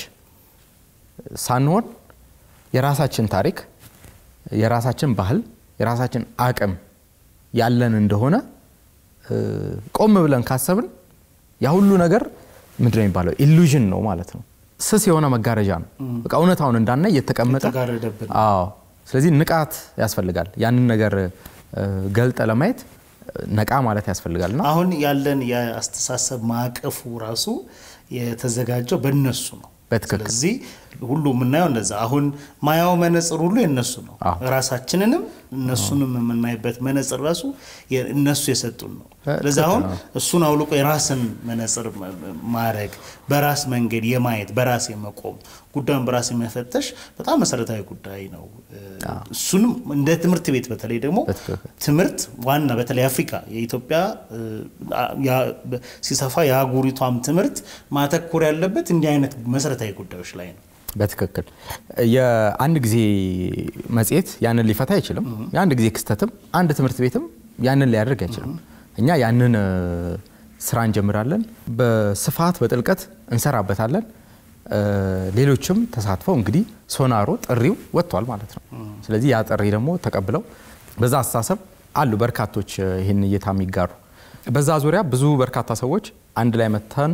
ሳንሆን የራሳችን ታሪክ፣ የራሳችን ባህል፣ የራሳችን አቅም ያለን እንደሆነ እ፣ ቆም ብለን ካሰብን ያ ሁሉ ነገር ምንድን ነው የሚባለው ኢሉዥን ነው ማለት ነው። ስስ የሆነ መጋረጃ ነው። በቃ እውነታውን እንዳናይ እየተቀመጠ የተጋረደብን አዎ። ስለዚህ ንቃት ያስፈልጋል። ያንን ነገር እ፣ ገልጠ ለማየት እ፣ ነቃ ማለት ያስፈልጋል እና አሁን ያለን የአስተሳሰብ ማዕቀፉ ራሱ የተዘጋጀው በእነሱ ነው። በትክክል ስለዚህ ሁሉ የምናየው እንደዛ አሁን ማያው መነጽር ሁሉ የነሱ ነው። አዎ። ራሳችንንም እነሱንም የምናይበት መነጽር ራሱ የ- እነሱ የሰጡን ነው። ትክክል ስለዚህ አሁን ነው። እሱን አውልቆ የራስን መነጽር መ- ማድረግ በራስ መንገድ የማየት በራስ የመቆም ጉዳዩን በራስ የመፈተሽ በጣም መሰረታዊ ጉዳይ ነው። እሱንም እንደ ትምህርት ቤት በተለይ ደግሞ በትክክል ትምህርት ዋና በተለይ አፍሪካ የኢትዮጵያ እ፣ ያ- በ- ሲሰፋ የአህጉሪቷም ትምህርት ማተኮር ያለበት እንዲህ አይነት መሰረታዊ ጉዳዮች ላይ ነው። በትክክል የአንድ ጊዜ መጽሔት ያንን ሊፈታ አይችልም። የአንድ ጊዜ ክስተትም አንድ ትምህርት ቤትም ያንን ሊያደርግ አይችልም። እኛ ያንን እ፣ ስራ እንጀምራለን፣ በስፋት በጥልቀት እንሰራበታለን። እ፣ ሌሎችም ተሳትፈው እንግዲህ ሶናሮ ጥሪው ወጥቷል ማለት ነው። ስለዚህ ያ ጥሪ ደግሞ ተቀብለው በዛ አስተሳሰብ አሉ በርካቶች ይህን እይታ የሚጋሩ። በዛ ዙሪያ ብዙ በርካታ ሰዎች አንድ ላይ መተን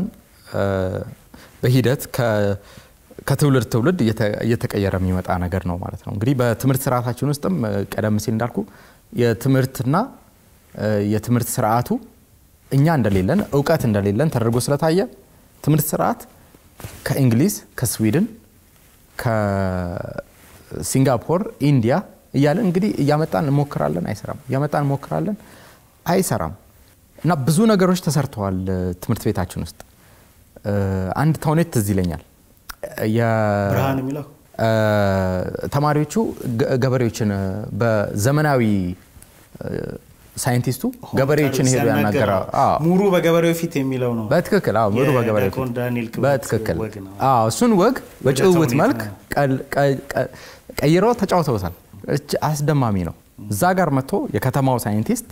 በሂደት ከትውልድ ትውልድ እየተቀየረ የሚመጣ ነገር ነው ማለት ነው። እንግዲህ በትምህርት ስርዓታችን ውስጥም ቀደም ሲል እንዳልኩ የትምህርትና የትምህርት ስርዓቱ እኛ እንደሌለን እውቀት እንደሌለን ተደርጎ ስለታየ ትምህርት ስርዓት ከእንግሊዝ፣ ከስዊድን፣ ከሲንጋፖር፣ ኢንዲያ እያለን እንግዲህ እያመጣን እንሞክራለን፣ አይሰራም። እያመጣን እንሞክራለን፣ አይሰራም። እና ብዙ ነገሮች ተሰርተዋል ትምህርት ቤታችን ውስጥ። አንድ ተውኔት ትዝ ይለኛል። ብርሃን የሚለው ተማሪዎቹ ገበሬዎችን በዘመናዊ ሳይንቲስቱ ገበሬዎችን ሄዱ ያናገራ ሙሩ በገበሬው ፊት የሚለው ነው። በትክክል አዎ፣ ሙሩ በገበሬው ፊት የዲያቆን ዳንኤል ክብረት በትክክል ወግ ነው። አዎ፣ እሱን ወግ በጭውውት ተውኔት መልክ ነው። ቀል- ቀ- ቀ- ቀይረው ተጫውተውታል። እች አስደማሚ ነው። እዛ ጋር መጥቶ የከተማው ሳይንቲስት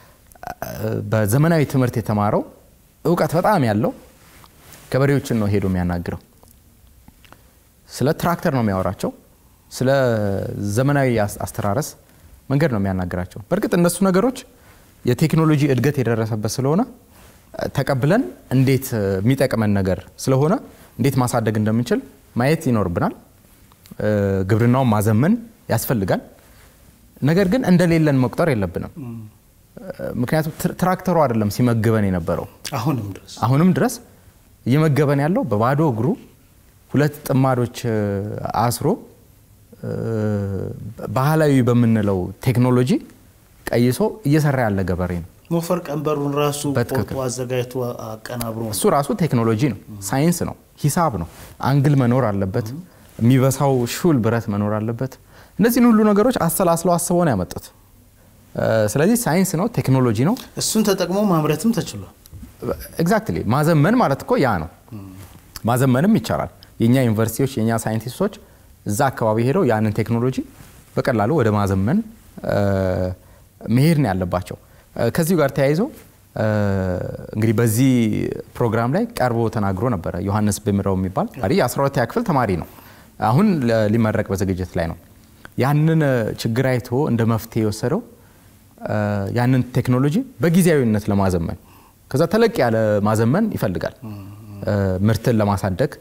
በዘመናዊ ትምህርት የተማረው እውቀት በጣም ያለው ገበሬዎችን ነው ሄዶ የሚያናግረው። ስለ ትራክተር ነው የሚያወራቸው። ስለ ዘመናዊ አስ- አስተራረስ መንገድ ነው የሚያናግራቸው። በእርግጥ እነሱ ነገሮች የቴክኖሎጂ እድገት የደረሰበት ስለሆነ እ፣ ተቀብለን እንዴት እ፣ የሚጠቅመን ነገር ስለሆነ እንዴት ማሳደግ እንደምንችል ማየት ይኖርብናል። እ፣ ግብርናውን ማዘመን ያስፈልጋል። ነገር ግን እንደሌለን መቁጠር የለብንም። እ፣ ምክንያቱም ትር- ትራክተሩ አይደለም ሲመግበን የነበረው አሁንም ድረስ አሁንም ድረስ እየመገበን ያለው በባዶ እግሩ ሁለት ጥማዶች እ፣ አስሮ እ፣ ባህላዊ በምንለው ቴክኖሎጂ ቀይሶ እየሰራ ያለ ገበሬ ነው። ሞፈር ቀንበሩን ራሱ በትክክል። ቆርጦ አዘጋጅቶ አቀናብሮ ነው። እሱ ራሱ ቴክኖሎጂ ነው፣ ሳይንስ ነው፣ ሂሳብ ነው። አንግል መኖር አለበት፣ የሚበሳው ሹል ብረት መኖር አለበት። እነዚህን ሁሉ ነገሮች አሰላስለው አስበው ነው ያመጡት። እ፣ ስለዚህ ሳይንስ ነው፣ ቴክኖሎጂ ነው። እሱን ተጠቅሞ ማምረትም ተችሏል። ኤግዛክትሊ ማዘመን ማለት እኮ ያ ነው። ማዘመንም ይቻላል። የእኛ ዩኒቨርሲቲዎች የእኛ ሳይንቲስቶች እዛ አካባቢ ሄደው ያንን ቴክኖሎጂ በቀላሉ ወደ ማዘመን እ፣ መሄድ ነው ያለባቸው። እ፣ ከዚሁ ጋር ተያይዞ እ፣ እንግዲህ በዚህ ፕሮግራም ላይ ቀርቦ ተናግሮ ነበረ ዮሐንስ ብምረው የሚባል አዲ የ12ኛ ክፍል ተማሪ ነው። አሁን ለ- ሊመረቅ በዝግጅት ላይ ነው። ያንን እ፣ ችግር አይቶ እንደ መፍትሄ የወሰደው እ፣ ያንን ቴክኖሎጂ በጊዜያዊነት ለማዘመን ከዛ ተለቅ ያለ ማዘመን ይፈልጋል። እ፣ ምርትን ለማሳደግ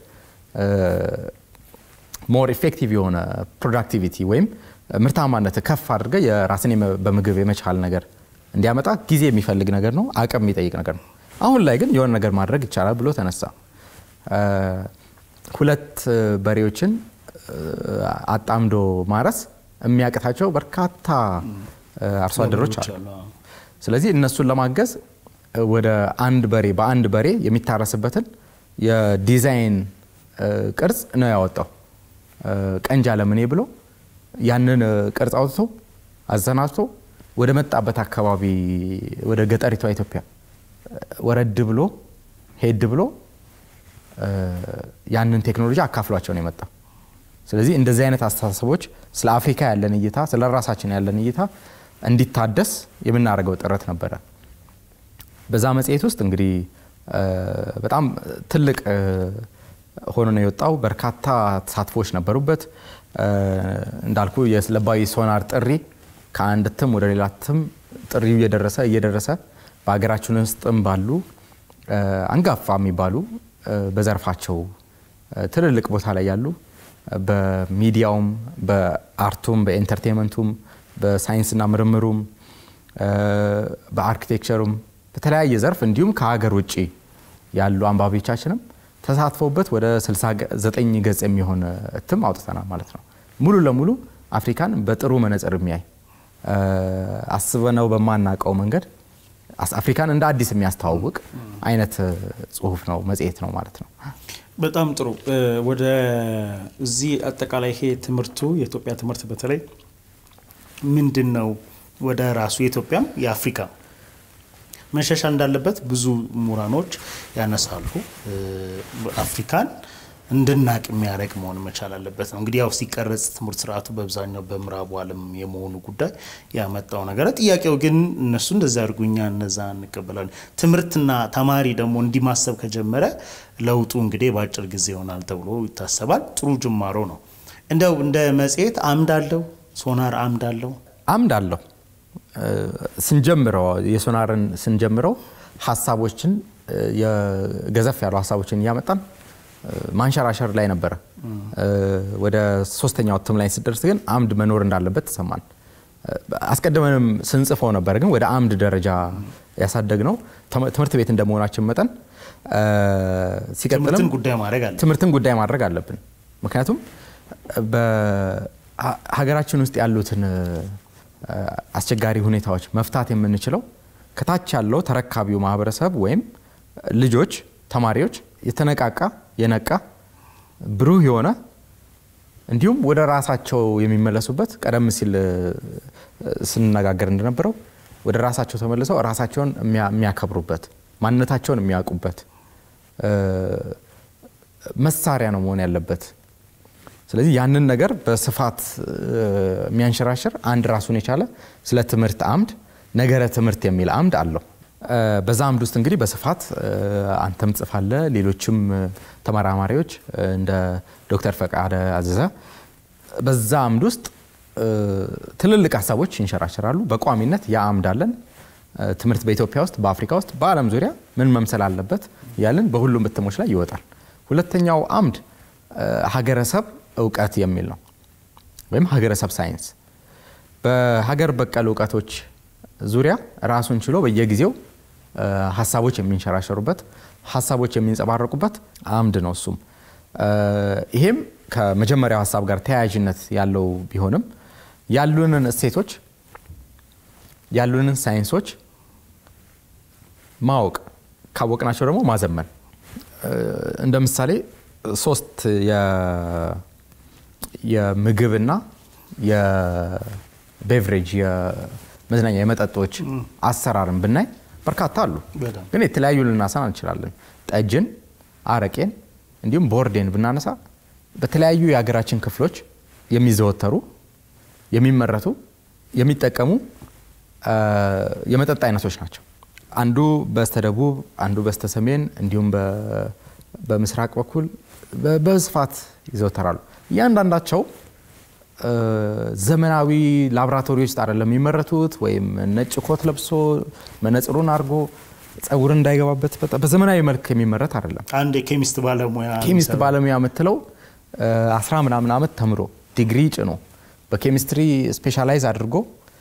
ሞር ኢፌክቲቭ የሆነ ፕሮዳክቲቪቲ ወይም ምርታማነት ከፍ አድርገ የራስን የመ- በምግብ የመቻል ነገር እንዲያመጣ ጊዜ የሚፈልግ ነገር ነው፣ አቅም የሚጠይቅ ነገር ነው። አሁን ላይ ግን የሆነ ነገር ማድረግ ይቻላል ብሎ ተነሳ። እ፣ ሁለት እ፣ በሬዎችን እ፣ አጣምዶ ማረስ የሚያቅታቸው በርካታ እ፣ አርሶ አደሮች አሉ። አሉ። ስለዚህ እነሱን ለማገዝ እ፣ ወደ አንድ በሬ በአንድ በሬ የሚታረስበትን የዲዛይን እ፣ ቅርጽ ነው ያወጣው። እ፣ ቀንጃ ለምኔ ብሎ ያንን እ፣ ቅርጽ አውጥቶ አዘናጅቶ ወደ መጣበት አካባቢ ወደ ገጠሪቷ ኢትዮጵያ እ፣ ወረድ ብሎ ሄድ ብሎ እ፣ ያንን ቴክኖሎጂ አካፍሏቸው ነው የመጣው። ስለዚህ እንደዚህ አይነት አስተሳሰቦች ስለ አፍሪካ ያለን እይታ፣ ስለ ራሳችን ያለን እይታ እንዲታደስ የምናደርገው ጥረት ነበረ። በዛ መጽሔት ውስጥ እንግዲህ እ፣ በጣም ትልቅ እ፣ ሆኖ ነው የወጣው። በርካታ ተሳትፎች ነበሩበት። እ፣ እንዳልኩ የለባዊ ሶናር ጥሪ ከአንድ እትም ወደ ሌላ እትም ጥሪው እየደረሰ እየደረሰ በሀገራችን ውስጥም ባሉ እ፣ አንጋፋ የሚባሉ እ፣ በዘርፋቸው እ፣ ትልልቅ ቦታ ላይ ያሉ እ፣ በሚዲያውም በአርቱም በኤንተርቴንመንቱም በሳይንስና ምርምሩም እ፣ በአርኪቴክቸሩም በተለያየ ዘርፍ እንዲሁም ከሀገር ውጭ ያሉ አንባቢዎቻችንም ተሳትፈውበት ወደ 69 ገጽ የሚሆን እትም አውጥተናል ማለት ነው። ሙሉ ለሙሉ አፍሪካን በጥሩ መነጽር የሚያይ እ፣ አስበነው በማናውቀው መንገድ አስ- አፍሪካን እንደ አዲስ የሚያስተዋውቅ አይነት እ፣ ጽሁፍ ነው መጽሔት ነው ማለት ነው። በጣም ጥሩ። እ፣ ወደ እዚህ አጠቃላይ ይሄ ትምህርቱ የኢትዮጵያ ትምህርት በተለይ ምንድን ነው ወደ ራሱ የኢትዮጵያም የአፍሪካ መሻሻል እንዳለበት ብዙ ምሁራኖች ያነሳሉ። እ፣ አፍሪካን እንድናቅ የሚያደርግ መሆን መቻል አለበት ነው እንግዲህ ያው ሲቀረጽ ትምህርት ስርዓቱ በአብዛኛው በምዕራቡ ዓለም የመሆኑ ጉዳይ ያመጣው ነገር። ጥያቄው ግን እነሱ እንደዚ አድርጉ እኛ እነዛ እንቀበላለን። ትምህርትና ተማሪ ደግሞ እንዲህ ማሰብ ከጀመረ ለውጡ እንግዲህ በአጭር ጊዜ ይሆናል ተብሎ ይታሰባል። ጥሩ ጅማሮ ነው። እንደው እንደ መጽሔት አምድ አለው፣ ሶናር አምድ አለው። አምድ አለው ስንጀምረው የሶናርን ስንጀምረው ሀሳቦችን የገዘፍ ያሉ ሀሳቦችን እያመጣን ማንሸራሸር ላይ ነበረ። ወደ ሶስተኛው እትም ላይ ስደርስ ግን አምድ መኖር እንዳለበት ተሰማን። አስቀድመንም ስንጽፈው ነበር፣ ግን ወደ አምድ ደረጃ ያሳደግነው ትምህርት ቤት እንደመሆናችን መጠን ሲቀጥልም ጉዳይ ማድረግ አለ ትምህርትን ጉዳይ ማድረግ አለብን። ምክንያቱም በሀገራችን ውስጥ ያሉትን አስቸጋሪ ሁኔታዎች መፍታት የምንችለው ከታች ያለው ተረካቢው ማህበረሰብ ወይም ልጆች፣ ተማሪዎች የተነቃቃ የነቃ ብሩህ የሆነ እንዲሁም ወደ ራሳቸው የሚመለሱበት ቀደም ሲል ስንነጋገር እንደነበረው ወደ ራሳቸው ተመልሰው ራሳቸውን የሚያከብሩበት ማንነታቸውን የሚያውቁበት መሳሪያ ነው መሆን ያለበት። ስለዚህ ያንን ነገር በስፋት የሚያንሸራሽር አንድ ራሱን የቻለ ስለ ትምህርት አምድ ነገረ ትምህርት የሚል አምድ አለው። በዛ አምድ ውስጥ እንግዲህ በስፋት አንተም ጽፋለ፣ ሌሎችም ተመራማሪዎች እንደ ዶክተር ፈቃደ አዘዘ በዛ አምድ ውስጥ ትልልቅ ሀሳቦች ይንሸራሸራሉ። በቋሚነት ያ አምድ አለን። ትምህርት በኢትዮጵያ ውስጥ፣ በአፍሪካ ውስጥ፣ በዓለም ዙሪያ ምን መምሰል አለበት ያለን በሁሉም እትሞች ላይ ይወጣል። ሁለተኛው አምድ ሀገረሰብ እውቀት የሚል ነው፣ ወይም ሀገረሰብ ሳይንስ በሀገር በቀል እውቀቶች ዙሪያ ራሱን ችሎ በየጊዜው ሀሳቦች የሚንሸራሸሩበት ሀሳቦች የሚንጸባረቁበት አምድ ነው። እሱም ይሄም ከመጀመሪያው ሀሳብ ጋር ተያያዥነት ያለው ቢሆንም ያሉንን እሴቶች ያሉንን ሳይንሶች ማወቅ ካወቅናቸው ደግሞ ማዘመን እንደ ምሳሌ ሶስት የምግብና የቤቭሬጅ የመዝናኛ የመጠጦች አሰራርን ብናይ በርካታ አሉ። ግን የተለያዩ ልናሳን እንችላለን። ጠጅን፣ አረቄን እንዲሁም ቦርዴን ብናነሳ በተለያዩ የሀገራችን ክፍሎች የሚዘወተሩ የሚመረቱ የሚጠቀሙ የመጠጥ አይነቶች ናቸው። አንዱ በስተደቡብ አንዱ በስተሰሜን እንዲሁም በምስራቅ በኩል በስፋት ይዘወተራሉ። እያንዳንዳቸው ዘመናዊ ላቦራቶሪ ውስጥ አይደለም የሚመረቱት፣ ወይም ነጭ ኮት ለብሶ መነጽሩን አድርጎ ጸጉር እንዳይገባበት በዘመናዊ መልክ የሚመረት አይደለም። አንድ የኬሚስት ባለሙያ ኬሚስት ባለሙያ የምትለው አስራ ምናምን ዓመት ተምሮ ዲግሪ ጭኖ በኬሚስትሪ ስፔሻላይዝ አድርጎ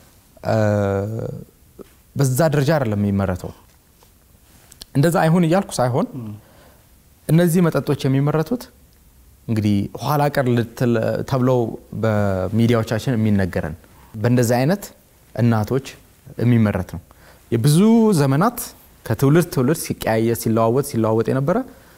በዛ ደረጃ አይደለም የሚመረተው። እንደዛ አይሁን እያልኩ ሳይሆን እነዚህ መጠጦች የሚመረቱት እንግዲህ ኋላ ቀር ተብለው በሚዲያዎቻችን የሚነገረን በእንደዚህ አይነት እናቶች የሚመረት ነው። የብዙ ዘመናት ከትውልድ ትውልድ ሲቀያየ ሲለዋወጥ ሲለዋወጥ የነበረ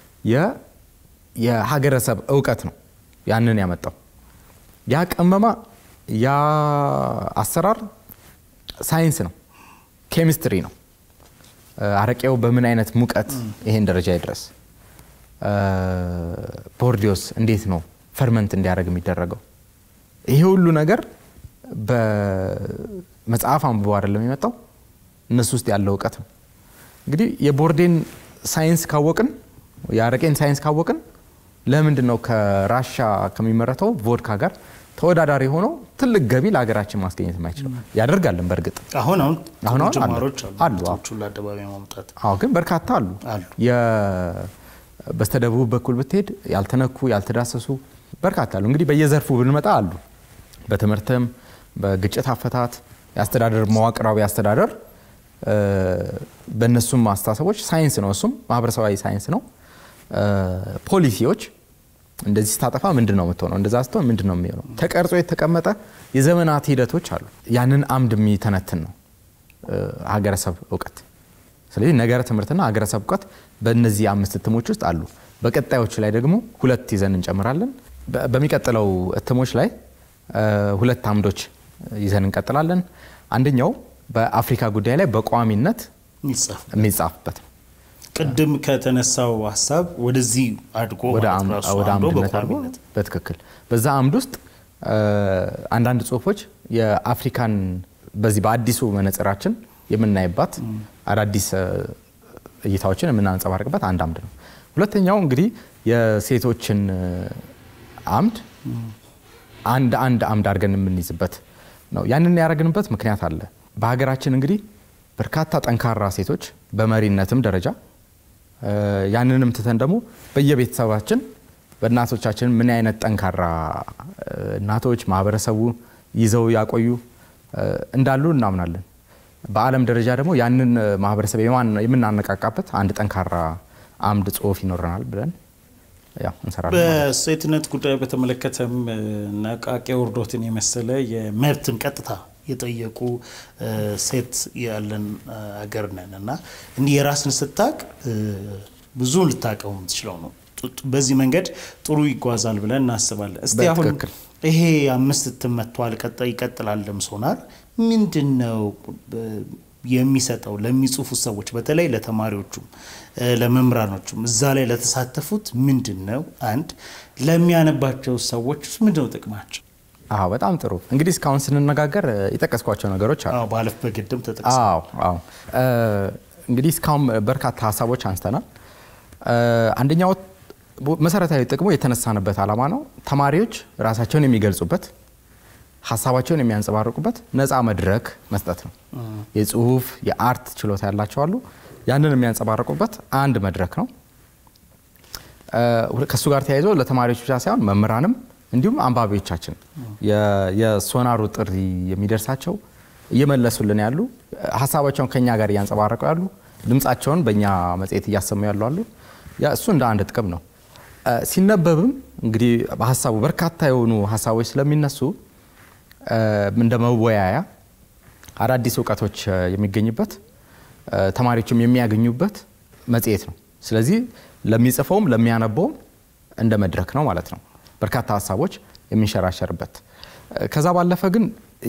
የሀገረሰብ እውቀት ነው ያንን ያመጣው። ያ ቀመማ ያ አሰራር ሳይንስ ነው፣ ኬሚስትሪ ነው። አረቄው በምን አይነት ሙቀት ይሄን ደረጃ ይድረስ፣ ቦርዲዮስ እንዴት ነው ፈርመንት እንዲያደርግ የሚደረገው? ይሄ ሁሉ ነገር በመጽሐፍ አንብበው አይደለም የመጣው፣ እነሱ ውስጥ ያለው እውቀት ነው። እንግዲህ የቦርዴን ሳይንስ ካወቅን፣ የአረቄን ሳይንስ ካወቅን ለምንድን ነው ከራሻ ከሚመረተው ቮድካ ጋር ተወዳዳሪ ሆኖ ትልቅ ገቢ ለሀገራችን ማስገኘት የማይችለው? ያደርጋለን። በእርግጥ አሁን አሁን አሁን አሁን ጅማሮች አሉ። አሉ አሉ። ምርቶቹን ለአደባባይ ማምጣት አዎ ግን በርካታ አሉ። አሉ። የ- በስተደቡብ በኩል ብትሄድ ያልተነኩ ያልተዳሰሱ በርካታ አሉ። እንግዲህ በየዘርፉ ብንመጣ አሉ። በትምህርትም፣ በግጭት አፈታት፣ የአስተዳደር መዋቅራዊ አስተዳደር እ፣ በእነሱም አስተሳሰቦች ሳይንስ ነው። እሱም ማህበረሰባዊ ሳይንስ ነው። እ፣ ፖሊሲዎች እንደዚህ ስታጠፋ ምንድን ነው የምትሆነው? እንደዛ ስትሆን ምንድን ነው የሚሆነው? ተቀርጾ የተቀመጠ የዘመናት ሂደቶች አሉ። ያንን አምድ የሚተነትን ነው እ፣ ሀገረሰብ እውቀት። ስለዚህ ነገረ ትምህርትና ሀገረሰብ እውቀት በእነዚህ አምስት እትሞች ውስጥ አሉ። በቀጣዮች ላይ ደግሞ ሁለት ይዘን እንጨምራለን። በ- በሚቀጥለው እትሞች ላይ እ፣ ሁለት አምዶች ይዘን እንቀጥላለን። አንደኛው በአፍሪካ ጉዳይ ላይ በቋሚነት ይጻፍ የሚጻፍበት ነው። ቅድም ከተነሳው ሀሳብ ወደዚህ አድጎ ወደ ማለት አም- ራሱ ወደ አምዶ አምድነት አድርጎ በቋሚነት በትክክል በዛ አምድ ውስጥ እ፣ አንዳንድ ጽሁፎች የአፍሪካን በዚህ በአዲሱ መነጽራችን የምናይባት አዳዲስ እ፣ እይታዎችን የምናንጸባርቅበት አንድ አምድ ነው። ሁለተኛው እንግዲህ የሴቶችን እ፣ አምድ አንድ አንድ አምድ አድርገን የምንይዝበት ነው። ያንን ያደረግንበት ምክንያት አለ። በሀገራችን እንግዲህ በርካታ ጠንካራ ሴቶች በመሪነትም ደረጃ ያንንም ትተን ደግሞ በየቤተሰባችን በእናቶቻችን ምን አይነት ጠንካራ እናቶች ማህበረሰቡ ይዘው ያቆዩ እንዳሉ እናምናለን። በዓለም ደረጃ ደግሞ ያንን ማህበረሰብ የምናነቃቃበት አንድ ጠንካራ አምድ ጽሑፍ ይኖረናል ብለን እንሰራለን። በሴትነት ጉዳይ በተመለከተም ነቃቂ ውርዶትን የመሰለ የመብትን ቀጥታ የጠየቁ ሴት ያለን አገር ነን እና እንዲህ የራስን ስታቅ ብዙ ልታቀው የምትችለው ነው። በዚህ መንገድ ጥሩ ይጓዛል ብለን እናስባለን። እስቲ አሁን ይሄ አምስት እትም መጥቷል፣ ይቀጥላልም ሶናር ምንድን ነው የሚሰጠው ለሚጽፉ ሰዎች በተለይ ለተማሪዎቹም ለመምህራኖቹም እዛ ላይ ለተሳተፉት ምንድን ነው? አንድ ለሚያነባቸው ሰዎች ውስጥ ምንድን ነው ጥቅማቸው? አዎ በጣም ጥሩ እንግዲህ እስካሁን ስንነጋገር የጠቀስኳቸው ነገሮች አሉ። ባለፍ በግድም ተጠቅሰዋል። አዎ አዎ እንግዲህ እስካሁን በርካታ ሀሳቦች አንስተናል። አንደኛው መሰረታዊ ጥቅሙ የተነሳንበት ዓላማ ነው። ተማሪዎች ራሳቸውን የሚገልጹበት ሀሳባቸውን የሚያንጸባርቁበት ነፃ መድረክ መስጠት ነው። የጽሁፍ የአርት ችሎታ ያላቸው አሉ። ያንን የሚያንጸባርቁበት አንድ መድረክ ነው። ከእሱ ጋር ተያይዞ ለተማሪዎች ብቻ ሳይሆን መምህራንም እንዲሁም አንባቢዎቻችን የሶናሩ ጥሪ የሚደርሳቸው እየመለሱልን ያሉ ሀሳባቸውን ከኛ ጋር እያንጸባረቁ ያሉ ድምፃቸውን በእኛ መጽሔት እያሰሙ ያሉ አሉ። እሱ እንደ አንድ ጥቅም ነው። ሲነበብም እንግዲህ በሀሳቡ በርካታ የሆኑ ሀሳቦች ስለሚነሱ እንደ መወያያ አዳዲስ እውቀቶች የሚገኝበት ተማሪዎችም የሚያገኙበት መጽሔት ነው። ስለዚህ ለሚጽፈውም ለሚያነበውም እንደ መድረክ ነው ማለት ነው። በርካታ ሀሳቦች የሚንሸራሸርበት ከዛ ባለፈ ግን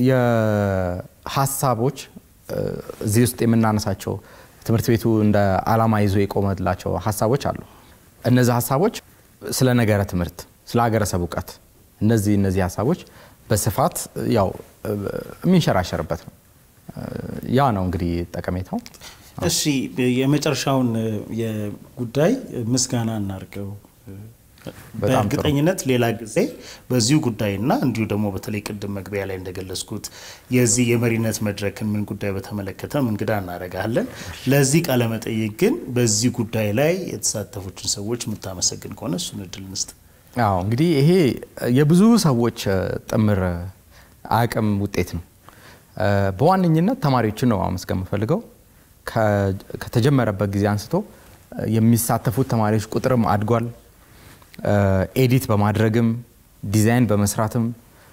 የሀሳቦች እዚህ ውስጥ የምናነሳቸው ትምህርት ቤቱ እንደ ዓላማ ይዞ የቆመላቸው ሀሳቦች አሉ። እነዚህ ሀሳቦች ስለ ነገረ ትምህርት፣ ስለ ሀገረሰብ እውቀት እነዚህ እነዚህ ሀሳቦች በስፋት ያው የሚንሸራሸርበት ነው። ያ ነው እንግዲህ ጠቀሜታው። እሺ የመጨረሻውን ጉዳይ ምስጋና እናድርገው። በእርግጠኝነት ሌላ ጊዜ በዚሁ ጉዳይና እንዲሁ ደግሞ በተለይ ቅድም መግቢያ ላይ እንደገለጽኩት የዚህ የመሪነት መድረክን ምን ጉዳይ በተመለከተ እንግዳ እናደርጋለን። ለዚህ ቃለመጠይቅ ግን በዚህ ጉዳይ ላይ የተሳተፉትን ሰዎች የምታመሰግን ከሆነ እሱን እድል እንስጥ። አዎ እንግዲህ ይሄ የብዙ ሰዎች ጥምር አቅም ውጤት ነው። በዋነኝነት ተማሪዎችን ነው ማመስገን የምፈልገው። ከተጀመረበት ጊዜ አንስቶ የሚሳተፉት ተማሪዎች ቁጥርም አድጓል። ኤዲት በማድረግም ዲዛይን በመስራትም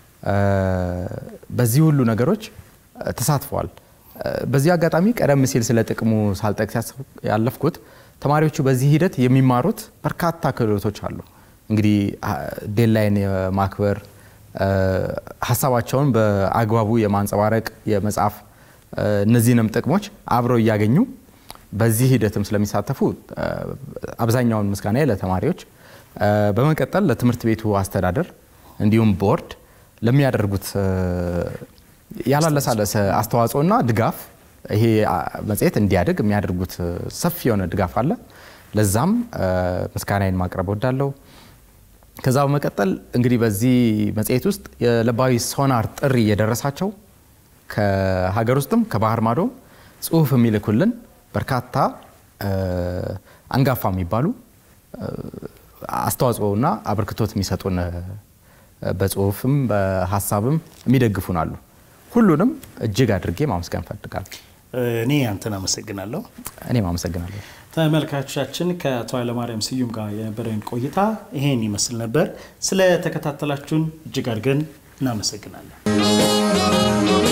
በዚህ ሁሉ ነገሮች ተሳትፈዋል። በዚህ አጋጣሚ ቀደም ሲል ስለ ጥቅሙ ሳልጠቅስ ያለፍኩት ተማሪዎቹ በዚህ ሂደት የሚማሩት በርካታ ክህሎቶች አሉ። እንግዲህ ዴድላይን የማክበር ሀሳባቸውን በአግባቡ የማንጸባረቅ የመጻፍ እነዚህንም ጥቅሞች አብረው እያገኙ በዚህ ሂደትም ስለሚሳተፉ አብዛኛውን ምስጋና ለተማሪዎች በመቀጠል ለትምህርት ቤቱ አስተዳደር እንዲሁም ቦርድ ለሚያደርጉት ያላለሳለሰ አስተዋጽኦና ድጋፍ ይሄ መጽሔት እንዲያድግ የሚያደርጉት ሰፊ የሆነ ድጋፍ አለ። ለዛም ምስጋናዬን ማቅረብ ወዳለሁ። ከዛ በመቀጠል እንግዲህ በዚህ መጽሔት ውስጥ የለባዊ ሶናር ጥሪ የደረሳቸው ከሀገር ውስጥም ከባህር ማዶም ጽሁፍ የሚልኩልን በርካታ አንጋፋ የሚባሉ አስተዋጽኦና አበርክቶት የሚሰጡን በጽሁፍም በሀሳብም የሚደግፉን አሉ። ሁሉንም እጅግ አድርጌ ማመስገን እፈልጋለሁ። እኔ አንተን አመሰግናለሁ። እኔም አመሰግናለሁ። ተመልካቾቻችን ከአቶ ኃይለማርያም ስዩም ጋር የነበረን ቆይታ ይሄን ይመስል ነበር። ስለ ተከታተላችሁን እጅግ አድርገን እናመሰግናለን።